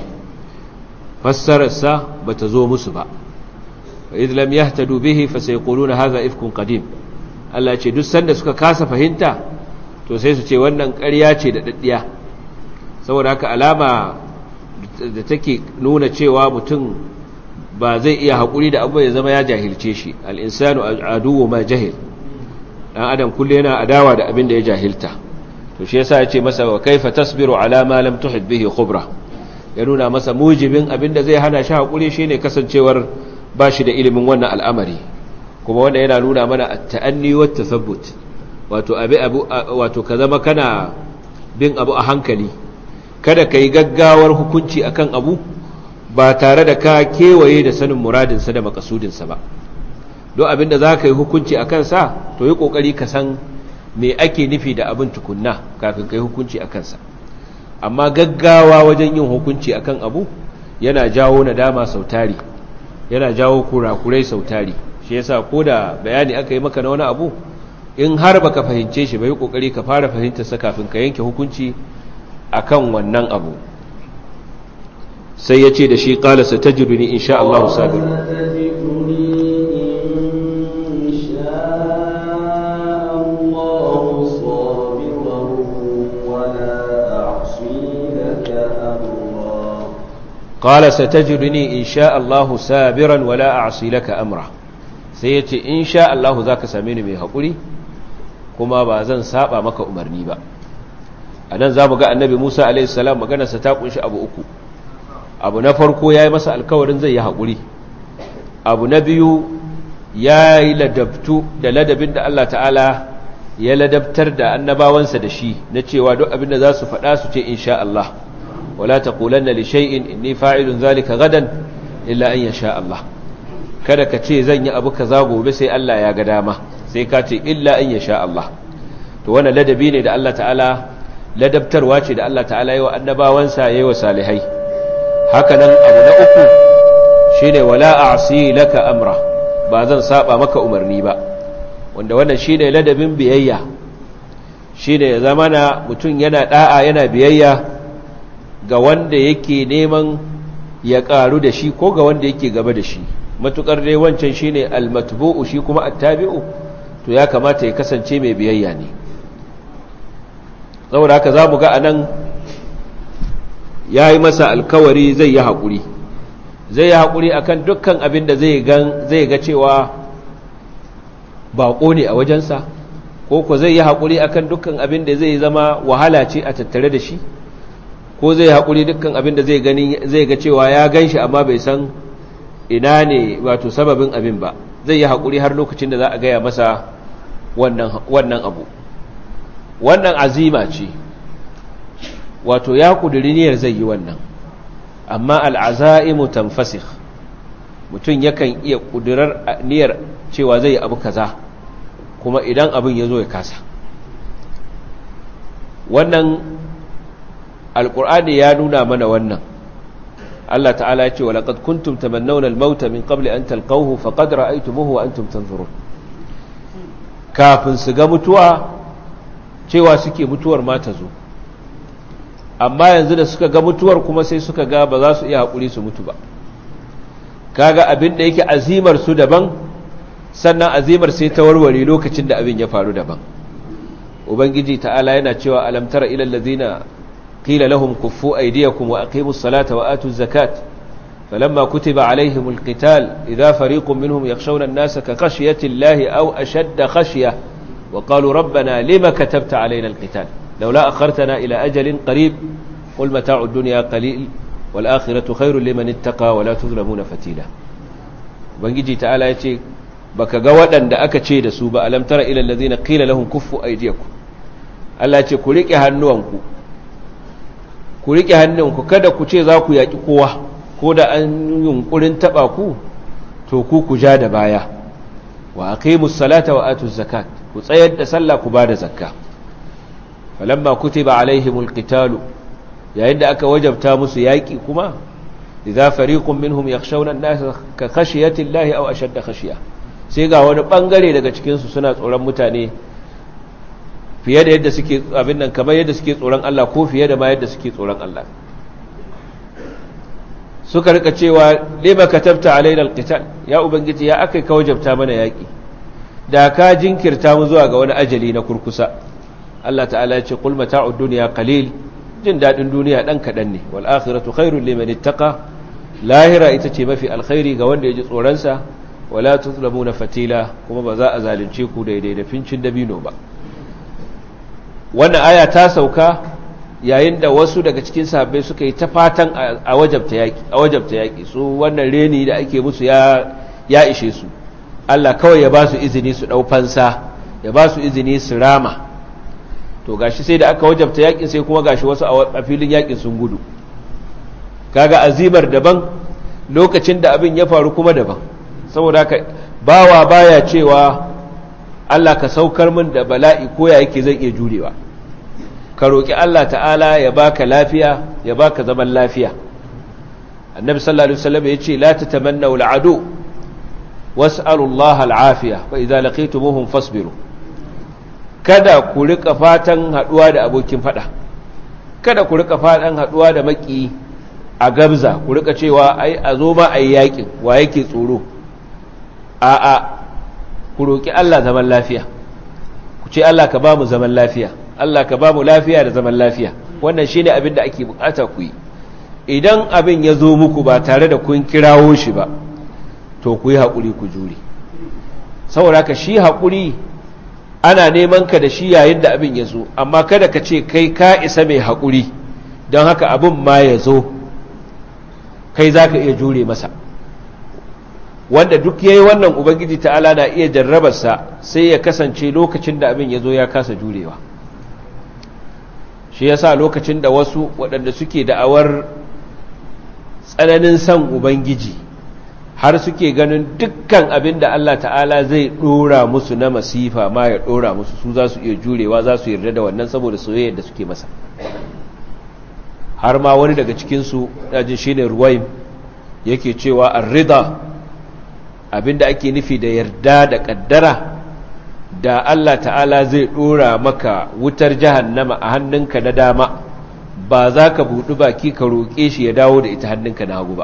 [SPEAKER 1] fassararsa bata zo musu ba wa idh lam yahtadu bihi fasayquluna hadha ifkun qadim Allah ce duk sanda suka kasa fahimta to sai su ce wannan ƙarya ce da daddiya saboda haka alama da take nuna cewa mutum ba zai iya haƙuri da abu ya zama ya jahilce shi al'insanu aduwo ma jahil ɗan adam kulle yana adawa da abin da ya jahilta to shi yasa ya ce masa wa kaifa tasbiru ala ma lam tuhid bihi khubra ya nuna masa mujibin abin da zai hana shi haƙuri shine kasancewar ba shi da ilimin wannan al'amari kuma wanda yana nuna mana at-ta'anni wa tathabbut wato abi abu wato ka zama kana bin abu a hankali kada ka yi gaggawar hukunci akan abu ba tare da ka kewaye da sanin muradinsa da makasudinsa ba don abin da za ka yi hukunci a kansa to yi ƙoƙari ka san me ake nufi da abin tukunna kafin ka yi hukunci a kansa amma gaggawa wajen yin hukunci akan abu yana jawo nadama sautari yana jawo kurakurai sautari shi yasa ko da bayani aka yi maka na wani abu in har baka fahimce shi bai kokari ka fara fahimtarsa kafin ka yanke hukunci akan wannan abu sai ya ce da shi qala satajiduni insha Allah sabir قال ستجدني إن شاء الله سابرا ولا أعصي لك أمره سيتي إن شاء الله ذاك سامين مي حقولي كما بازن سابا مك أمرني با anan zamu ga annabi Musa alaihi salam maganarsa ta kunshi abu uku abu na farko yayi masa alkawarin zai yi hakuri abu na biyu ya yi ladabtu da ladabin da Allah ta'ala ya ladabtar da annabawansa da shi na cewa duk abin da za su faɗa su ce insha Allah wala taqulanna li shay'in inni fa'ilun zalika gadan illa an yasha Allah kada ka ce zan yi abu kaza gobe sai Allah ya ga dama sai ka ce illa an yasha Allah to wannan ladabi ne da Allah ta'ala ladabtarwa ce da Allah ta'ala yi wa annabawansa yayi wa salihai haka nan abu na uku shine wala a'si laka amra ba zan saba maka umarni ba wanda wannan shine ladabin biyayya shine ya zama na mutum yana da'a yana biyayya ga wanda yake neman ya karu da shi ko ga wanda yake gaba da shi matukar dai wancan shine almatbu'u shi kuma attabi'u to ya kamata ya kasance mai biyayya ne saboda haka zamu ga anan yayi masa alkawari zai yi hakuri zai yi hakuri akan dukkan abin da zai gan zai ga cewa baƙo ne a wajensa ko ko zai yi haƙuri akan dukkan abin da zai zama wahala ce a tattare da shi ko zai haƙuri dukkan abin da zai gani zai ga cewa ya gan shi amma bai san ina ne wato sababin abin ba zai yi haƙuri har lokacin da za a gaya masa wannan abu wannan azima ce wato ya ƙudiri niyyar zai yi wannan amma al'azaimu tanfasikh mutum yakan iya ƙudurar niyyar cewa zai yi abu kaza kuma idan abin ya zo ya kasa wannan alkur'ani ya nuna mana wannan Allah ta'ala ya ce wa laqad kuntum tamannawna al-maut min qabli an talqawhu faqad ra'aytumuhu wa antum tanzurun kafin su ga mutuwa cewa suke mutuwar ma ta zo amma yanzu da suka ga mutuwar kuma sai suka ga ba za su iya haƙuri su mutu ba kaga abin da yake azimar su daban sannan azimar sai ta warware lokacin da abin ya faru daban ubangiji ta'ala yana cewa alam tara ila allazina qila lahum kuffu aydiyakum wa aqimus salata wa atuz zakat falamma kutiba alaihimul qital idha fariqun minhum yakhshawna an-nasa ka khashyati llahi aw ashadda khashya wa qalu rabbana lima katabta alaina al-qital laula akhartana ila ajalin qarib qul mata'u ad-dunya qalil wal akhiratu khairun liman ittaqa wa la tuzlamuna fatila ubangiji ta'ala yace baka ga waɗanda aka ce da su ba alam tara ila allazina qila lahum kuffu aydiyakum Allah ce ku rike hannuwanku ku rike hannunku kada ku ce za ku yaki kowa ko da an yunkurin taba ku to ku ku ja da baya wa aqimus salata wa atuz zakat ku tsayar da sallah ku bada zakka falamma kutiba alaihimul qitalu yayin da aka wajabta musu yaki kuma idza fariqun minhum yakhshawna an-nasa ka khashiyati llahi aw ashadda khashiyah sai ga wani bangare daga cikinsu suna tsoron mutane fiye da yadda suke abin nan kamar yadda suke tsoron Allah ko fiye da ma yadda suke tsoron Allah suka rika cewa lima katabta alaina alqital ya ubangiji ya akai ka wajabta mana yaki da ka jinkirta mu zuwa ga wani ajali na kurkusa Allah ta'ala ya ce qul mata'ud dunya qalil jin dadin duniya dan kadan ne wal akhiratu khairul liman ittaqa lahira ita ce mafi alkhairi ga wanda ya ji tsoron sa wala tuzlamuna fatila kuma ba za a zalunce ku daidai da fincin dabino ba wannan aya ta sauka yayin da wasu daga cikin sahabbai suka yi ta fatan a wajabta yaki a wajabta yaki su wannan reni da ake musu ya ya ishe su Allah kawai ya ba su izini su dau fansa ya ba su izini su rama to gashi sai da aka wajabta yakin sai kuma gashi wasu a filin yakin sun gudu kaga azimar daban lokacin da abin ya faru kuma daban saboda haka bawa baya cewa Allah ka saukar min da bala'i ko ya yake zai iya jurewa ka roki Allah ta'ala ya baka lafiya ya baka zaman lafiya annabi sallallahu alaihi wasallam yace la tatamannu al'adu was'alu Allah al'afiya fa idza laqitumuhum fasbiru kada ku rika fatan haduwa da abokin fada kada ku rika fatan haduwa da maki a gabza ku rika cewa ai a zo ma ai yakin wa yake tsoro a'a ku roƙi Allah zaman lafiya ku ce Allah ka ba mu zaman lafiya Allah ka ba mu lafiya da zaman lafiya wannan shine abin da ake bukata ku yi idan abin ya zo muku ba tare da kun kirawo shi ba to ku yi haƙuri ku jure saboda ka shi haƙuri ana neman ka da shi yayin da abin ya zo amma kada ka ce kai ka isa mai haƙuri don haka abin ma ya zo kai za ka iya jure masa wanda duk yayi wannan ubangiji ta'ala na iya jarrabarsa sai ya kasance lokacin da abin ya zo ya kasa jurewa shi yasa lokacin da wasu waɗanda suke da'awar tsananin san ubangiji har suke ganin dukkan abin da Allah ta'ala zai ɗora musu na masifa ma ya ɗora musu su za su iya jurewa za su yarda da wannan saboda soyayyar da suke masa har ma wani daga cikinsu ɗajin shi ne ruwaim yake cewa arrida abinda ake nufi da yarda da ƙaddara da Allah ta'ala zai ɗora maka wutar jahannama a hannunka na dama ba za ka buɗi baki ka roƙe shi ya dawo da ita hannunka na hagu ba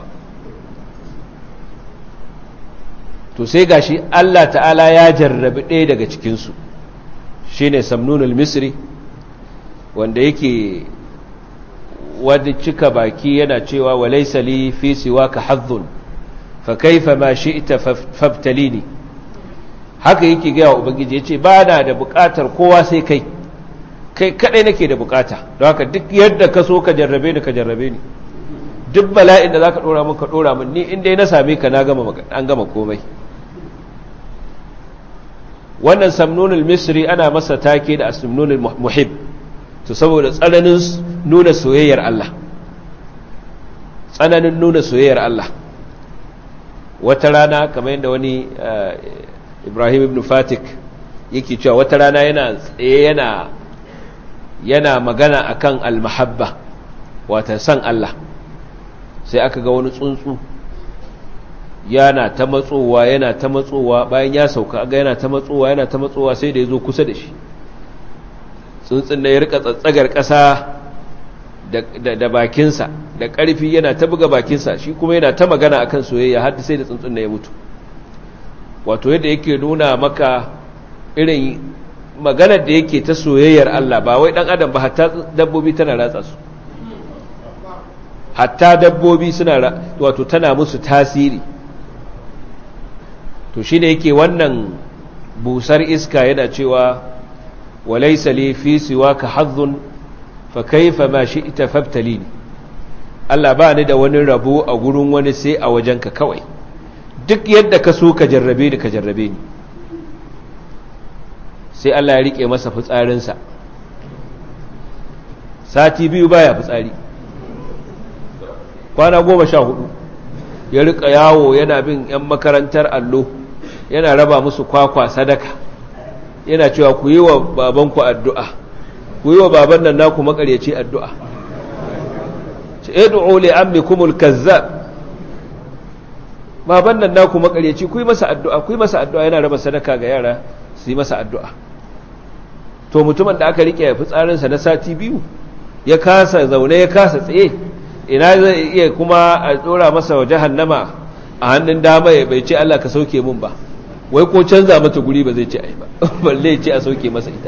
[SPEAKER 1] to sai gashi Allah ta'ala ya jarrabi ɗaya daga cikinsu shi ne samnunul misri wanda yake wadda cika baki yana cewa walaisa li fi siwaka hazzun fa kaifa ma shi'ta fabtalini haka yake ga wa ubangiji yace ba na da bukatar kowa sai kai kai kadai nake da bukata don haka duk yadda ka so ka jarrabe ni ka jarrabe ni duk bala'in da zaka dora min ka dora min ni inda na same ka na gama an gama komai wannan samnunul misri ana masa take da asmnunul muhib to saboda tsananin nuna soyayyar Allah tsananin nuna soyayyar Allah wata rana kamar yadda wani Ibrahim ibn Fatik yake cewa wata rana yana tsaye yana yana magana akan al-mahabba wata san Allah sai aka ga wani tsuntsu yana ta matsowa yana ta matsowa bayan ya sauka aga yana ta matsowa yana ta matsowa sai da ya zo kusa da shi tsuntsun da ya rika tsatsagar ƙasa da bakinsa da ƙarfi yana ta buga bakinsa shi kuma yana ta magana akan soyayya har sai da tsuntsun da ya mutu wato yadda yake nuna maka irin maganar da yake ta soyayyar Allah ba wai dan adam ba hatta dabbobi tana ratsa su hatta dabbobi suna wato tana musu tasiri to shine yake wannan busar iska yana cewa وليس لي في سواك حظ فكيف ما شئت فابتليني Allah ba ni da wani rabo a gurin wani sai a wajenka kawai duk yadda ka so ka jarrabe ni ka jarrabe ni sai Allah ya rike masa fitsarinsa sati biyu baya fitsari kwana goma sha hudu ya rika yawo yana bin 'yan makarantar allo yana raba musu kwakwa sadaka yana cewa ku yi wa babanku addu'a ku yi wa baban nan naku makaryaci addu'a ce edu'u li ammikumul kazzab baban nan naku makaryaci ku yi masa addu'a ku yi masa addu'a yana raba sadaka ga yara su yi masa addu'a to mutumin da aka rike fitsarinsa na sati biyu ya kasa zaune ya kasa tsaye ina zai iya kuma a tsora masa wa jahannama a hannun dama ya bai ce Allah ka sauke mun ba wai ko canza mata guri ba zai ce ai ba balle ce a sauke masa ita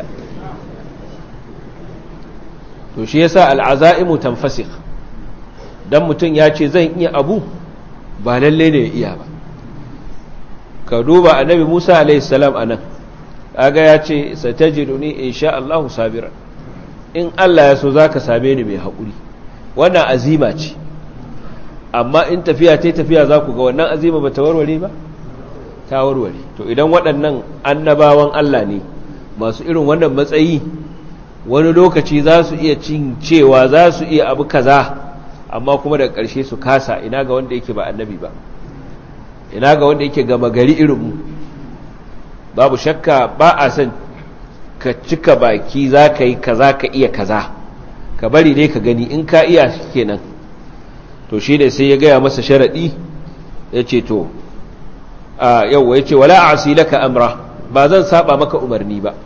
[SPEAKER 1] to shi yasa al'azaimu tanfasikh dan mutum ya ce zan iya abu ba lalle ne ya iya ba ka duba annabi Musa alayhi salam anan kaga ya ce satajiduni insha Allah sabira in Allah ya so zaka same ni mai hakuri wannan azima ce amma in tafiya tai tafiya za ku ga wannan azima ba ta warware ba ta warware to idan waɗannan annabawan Allah ne masu irin wannan matsayi wani lokaci za su iya cin cewa za su iya abu kaza amma kuma daga ƙarshe su kasa ina ga wanda yake ba annabi ba ina ga wanda yake gama gari irinmu babu shakka ba a son ka cika baki za ka yi kaza ka iya kaza ka bari ne ka gani in ka iya kenan to shi ne sai ya gaya masa sharaɗi ya ce to yau ya ce wala a laka amra ba zan saba maka umarni ba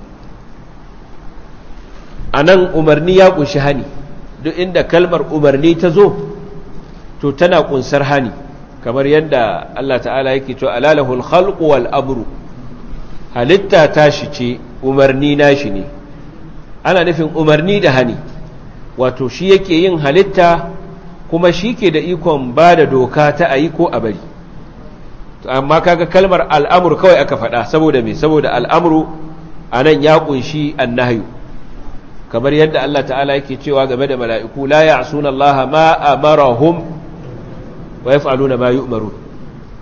[SPEAKER 1] a nan umarni ya kunshi hani duk inda kalmar umarni ta zo to tana kunsar hani kamar yadda Allah ta'ala yake cewa alalahul khalqu wal amru halitta tashi ce umarni nashi ne ana nufin umarni da hani wato shi yake yin halitta kuma shi ke da ikon ba da doka ta ayi ko a bari amma kaga kalmar al'amur kawai aka faɗa saboda me saboda al'amuru a nan ya ƙunshi annahyu kamar yadda Allah ta'ala yake cewa game da mala'iku la ya'suna Allah ma amarahum wa yaf'aluna ma yu'marun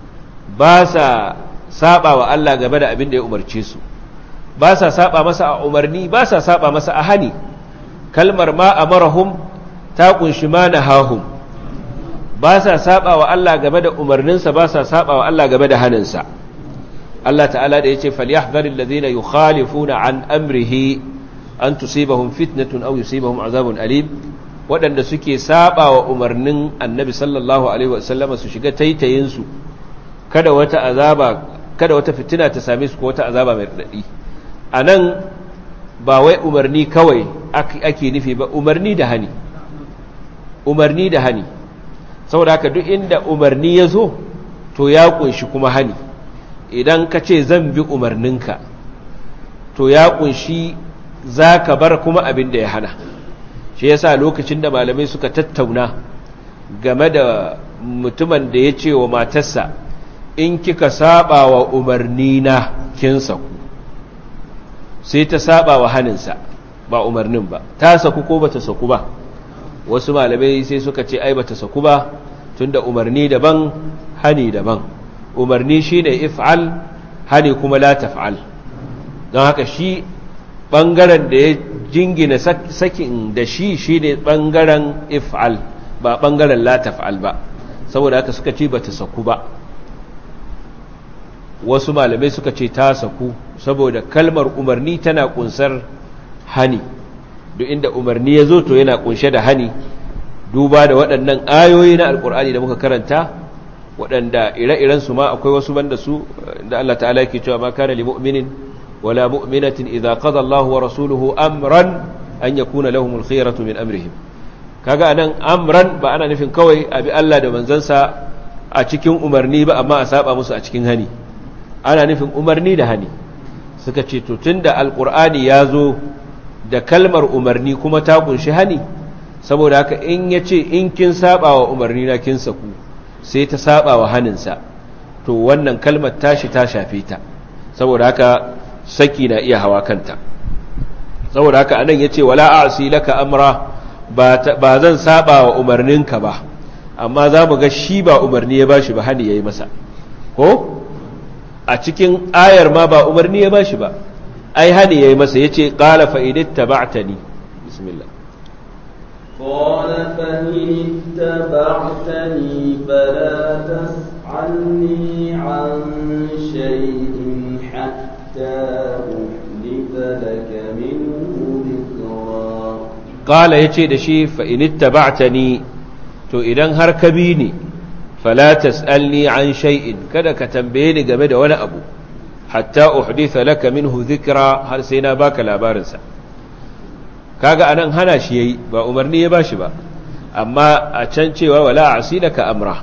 [SPEAKER 1] ba sa saba wa Allah game da abin da ya umarce su ba sa saba masa a umarni ba sa saba masa a hani kalmar ma amarahum ta kunshi ma nahahum ba sa saba wa Allah game da umarninsa ba sa saba wa Allah game da haninsa Allah ta'ala da yace falyahdharil ladina yukhalifuna an amrihi an tusibahum fitnatun aw yusibahum azabun alim waɗanda suke saba wa umarnin annabi sallallahu alaihi wasallama su shiga taitayin su kada wata azaba kada wata fitina ta same su ko wata azaba mai radadi anan ba wai umarni kawai ake nufi ba umarni da hani umarni da hani saboda haka duk inda umarni ya zo to ya kunshi kuma hani idan ka ce zan bi umarninka to ya kunshi za ka bar kuma abin da ya hana shi yasa lokacin da malamai suka tattauna game da mutumin da ya ce wa matarsa in kika saba wa umarnina kin saku sai ta saba wa haninsa ba umarnin ba ta saku ko bata saku ba wasu malamai sai suka ce ai bata saku ba tunda umarni daban hani daban umarni shine if'al hani kuma la taf'al don haka shi bangaren da ya jingina sakin da shi shine bangaren if'al ba bangaren la taf'al ba saboda haka suka ce bata saku ba wasu malamai suka ce ta saku saboda kalmar umarni tana kunsar hani duk inda umarni ya zo to yana kunshe da hani duba da waɗannan ayoyi na alkur'ani da muka karanta waɗanda ire-iren su ma akwai wasu banda su da Allah ta'ala yake cewa ma kana lil mu'minin wala mu'minatin idza qada Allahu wa rasuluhu amran an yakuna lahumul khiyaratu min amrihim kaga anan amran ba ana nufin kawai abi Allah da manzansa a cikin umarni ba amma a saba musu a cikin hani ana nufin umarni da hani suka ce to tunda alkur'ani ya zo da kalmar umarni kuma ta kunshi hani saboda haka in ya ce in kin saba wa umarni na kin saku sai ta saba wa haninsa to wannan kalmar tashi ta shafe ta saboda haka saki na iya hawa kanta saboda haka anan ya ce wala a'si laka amra ba zan saba wa umarninka ba amma za mu ga shi ba umarni ya bashi ba hani ya yi masa ko a cikin ayar ma ba umarni ya bashi ba ai hani yayi masa yace qala fa idittaba'tani bismillah
[SPEAKER 2] qala fa idittaba'tani fala tas'alni 'an shay'in hatta uhditha laka minhu dhikra
[SPEAKER 1] qala yace da shi fa idittaba'tani to idan har ka bi ni fala tas'alni an shay'in kada ka tambaye ni game da wani abu hatta uhditha laka minhu dhikra har sai na baka labarin sa kaga anan hana shi yayi ba umarni ya bashi ba amma a can cewa wala asilaka amra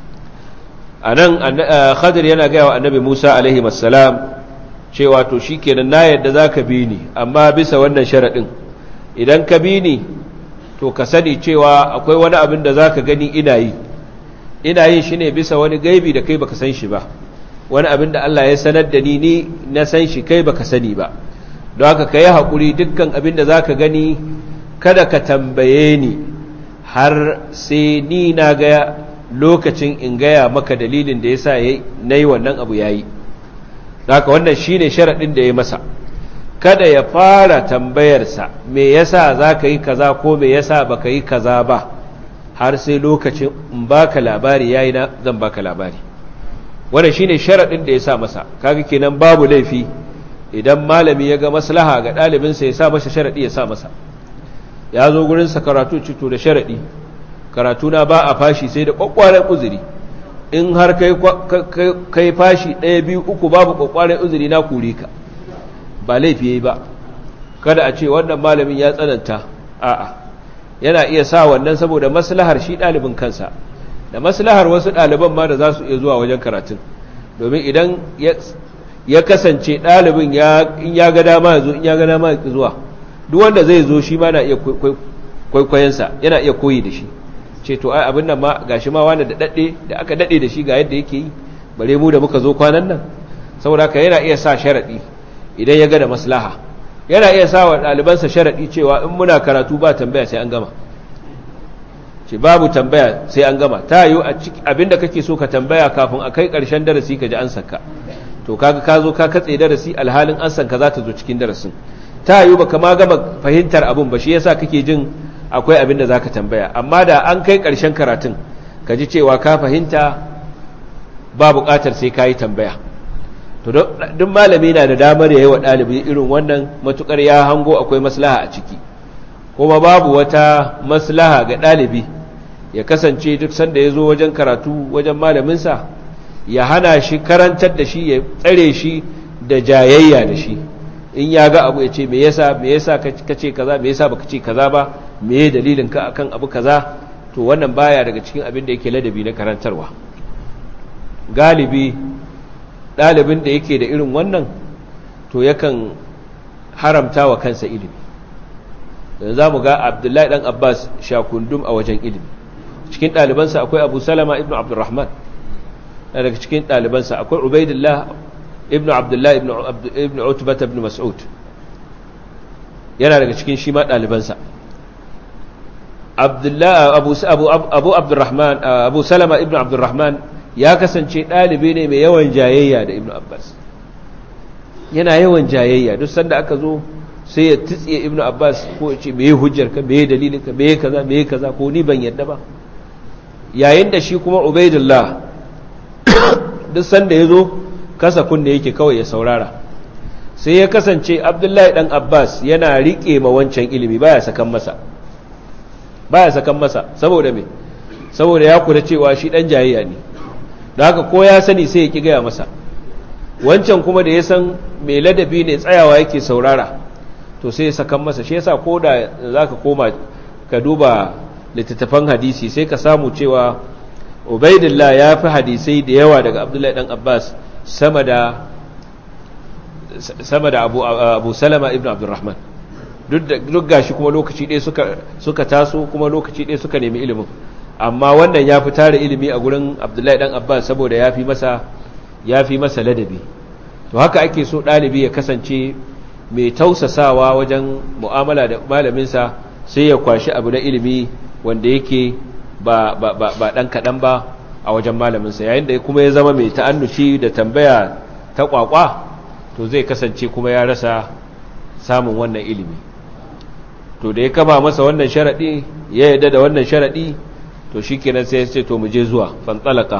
[SPEAKER 1] anan khadir yana ga wa annabi Musa alaihi wassalam cewa to shikenan na yadda zaka bi ni amma bisa wannan sharadin idan ka bi ni to ka sani cewa akwai wani abin da zaka gani ina yi ina yin shi ne bisa wani gaibi da kai baka san shi ba wani abin da Allah ya sanar da ni ni na san shi kai baka sani ba don haka ka yi haƙuri dukkan abin da za ka gani kada ka tambaye ni har sai ni na ga lokacin in gaya maka dalilin da ya sa na yi wannan abu ya yi haka wannan shi ne sharaɗin da ya masa kada ya fara tambayarsa me yasa za ka yi kaza ko me yasa baka yi kaza ba har sai lokacin in baka labari yayi na zan baka labari wannan shine sharadin da ya sa masa kaga kenan babu laifi idan malami ya ga maslaha ga dalibin sa ya sa masa sharadi ya sa masa ya zo gurin sa karatu cito da sharadi karatu na ba a fashi sai da kwakwaren uzuri in har kai kai fashi ɗaya biyu uku babu kwakwaren uzuri na kure ka ba laifi yayi ba kada a ce wannan malamin ya tsananta a'a yana iya sa wannan saboda maslahar shi ɗalibin kansa da maslahar wasu ɗaliban ma da za su iya zuwa wajen karatun domin idan ya kasance ɗalibin in ya ga dama ya zo in ya ga dama ya zuwa duk wanda zai zo shi ma na iya kwaikwayensa yana iya koyi da shi ce to ai abin nan ma gashi ma wani da daɗe da aka daɗe da shi ga yadda yake yi bare mu da muka zo kwanan nan saboda haka yana iya sa sharaɗi idan ya ga da maslaha yana iya sa wa ɗalibansa sharaɗi cewa in muna karatu ba tambaya sai an gama ce babu tambaya sai an gama ta yi abinda kake so ka tambaya kafin a kai ƙarshen darasi ka ji an saka to kaga ka zo ka katse darasi alhalin an sanka za ta zo cikin darasin ta yi baka ma gama fahimtar abin ba shi yasa kake jin akwai abin da za ka tambaya amma da an kai ƙarshen karatun ka ji cewa ka fahimta ba buƙatar sai ka yi tambaya to duk malami na da damar ya yi wa ɗalibi irin wannan matuƙar ya hango akwai maslaha a ciki kuma babu wata maslaha ga ɗalibi ya kasance duk sanda ya zo wajen karatu wajen malaminsa ya hana shi karantar da shi ya tsare shi da jayayya da shi in ya ga abu ya ce me yasa me yasa ka ce kaza me yasa baka ce kaza ba me dalilin ka akan abu kaza to wannan baya daga cikin abin da yake ladabi na karantarwa galibi ɗalibin da yake da irin wannan to yakan haramta wa kansa ilimi da za mu ga abdullahi ɗan abbas shakundum a wajen ilimi cikin ɗalibansa akwai abu salama ibn abdurrahman na daga cikin ɗalibansa akwai ubaidillah ibn abdullahi ibn utubata ibn mas'ud yana daga cikin shi ma ɗalibansa abu abdurrahman abu salama ibn abdurrahman ya kasance ɗalibi ne mai yawan jayayya da ibn abbas yana yawan jayayya duk sanda aka zo sai ya tsitsiye ibn abbas ko ya ce me hujjar ka me dalilin ka me kaza me kaza ko ni ban yadda ba yayin da shi kuma ubaidullah duk sanda ya zo kasa kunne yake kawai ya saurara sai ya kasance abdullahi dan abbas yana riƙe ma wancan ilimi baya sakan masa baya sakan masa saboda me saboda ya kula cewa shi dan jayayya ne da haka ko ya sani sai ya ki gaya masa wancan kuma da ya san mai ladabi ne tsayawa yake saurara to sai ya sakan masa shi yasa ko da zaka koma ka duba littattafan hadisi sai ka samu cewa ubaidillah ya fi hadisai da yawa daga abdullahi dan abbas sama da sama da abu, abu salama ibn abdurrahman duk gashi kuma lokaci ɗaya suka, suka taso kuma lokaci ɗaya suka nemi ilimin amma wannan ya fi tare ilimi a gurin abdullahi dan abbas saboda ya fi masa ya fi masa ladabi to haka ake so ɗalibi ya kasance mai tausasawa wajen mu'amala da malaminsa sai ya kwashi abu na ilimi wanda yake ba, ba, ba, ba ɗan kaɗan ba a wajen malaminsa yayin da kuma ya zama mai ta'annushi da tambaya ta ƙwaƙwa to zai kasance kuma ya rasa samun wannan ilimi to da ya kama masa wannan sharaɗi ya yadda da wannan sharaɗi to shi kenan sai ya ce to mu je zuwa fantsalaka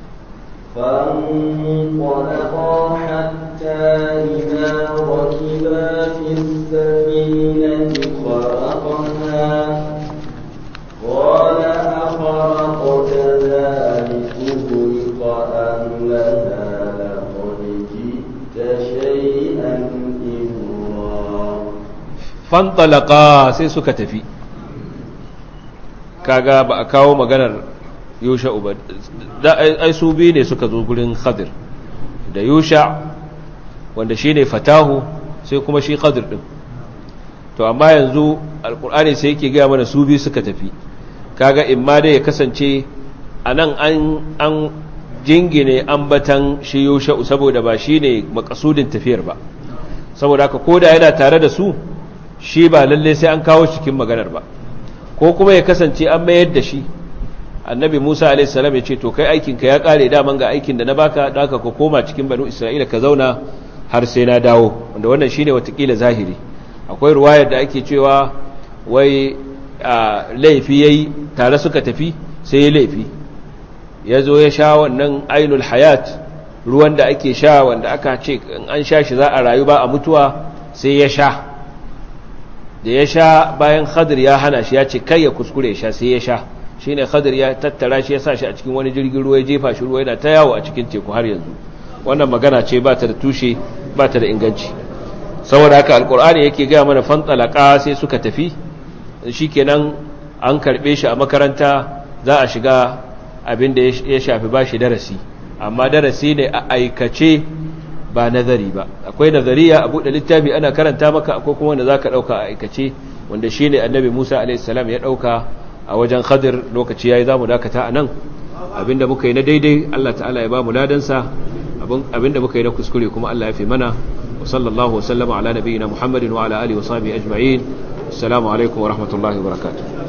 [SPEAKER 2] فانطلقا حتى إذا ركبا في السفينة خرقها قال أخرقت ذلك خلق أهلها لقد جئت شيئا إمرا
[SPEAKER 1] fantalaka sai suka tafi kaga ba a kawo maganar yusha uba da ai su biyu ne suka zo gurin khadir da yusha wanda shi ne fatahu sai kuma shi khadir din to amma yanzu alkur'ani sai yake gaya mana su biyu suka tafi kaga imma dai ya kasance a nan an jingine ambatan shi yusha saboda ba shi ne makasudin tafiyar ba saboda haka koda yana tare da su shi ba lalle sai an kawo cikin maganar ba ko kuma ya kasance an mayar da shi annabi musa alaihissalam ya ce to kai aikinka ya kare daman ga aikin da na baka da aka ka koma cikin banu isra'ila ka zauna har sai na dawo wanda wannan shine watakila zahiri akwai ruwayar da ake cewa wai laifi yayi tare suka tafi sai ya laifi ya zo ya sha wannan ainul hayat ruwan da ake sha wanda aka ce in an sha shi za a rayu ba a mutuwa sai ya sha da ya sha bayan khadir ya hana shi ya ce kai ya kuskure ya sha sai ya sha shi ne khadir ya tattara shi ya sa shi a cikin wani jirgin ruwa ya jefa shi ruwa yana ta yawo a cikin teku har yanzu wannan magana ce ba ta da tushe ba ta da inganci saboda haka alkur'ani yake gaya mana fantalaka sai suka tafi shi kenan an karɓe shi a makaranta za a shiga abin da ya shafi ba shi darasi amma darasi ne a aikace ba nazari ba akwai nazariya a buɗe littafi ana karanta maka akwai kuma wanda za ka ɗauka a aikace wanda shi ne annabi musa a.s. ya ɗauka a wajen khadir lokaci ya yi za mu dakata a nan abinda muka yi na daidai allah ta'ala ya ba mu ladansa abinda muka yi na kuskure kuma allah ya fi mana wa sallallahu wasallama ala nabiyina muhammadin wa ala alihi wa sahbihi ajma'in assalamu alaikum wa rahmatullahi wa barakatuh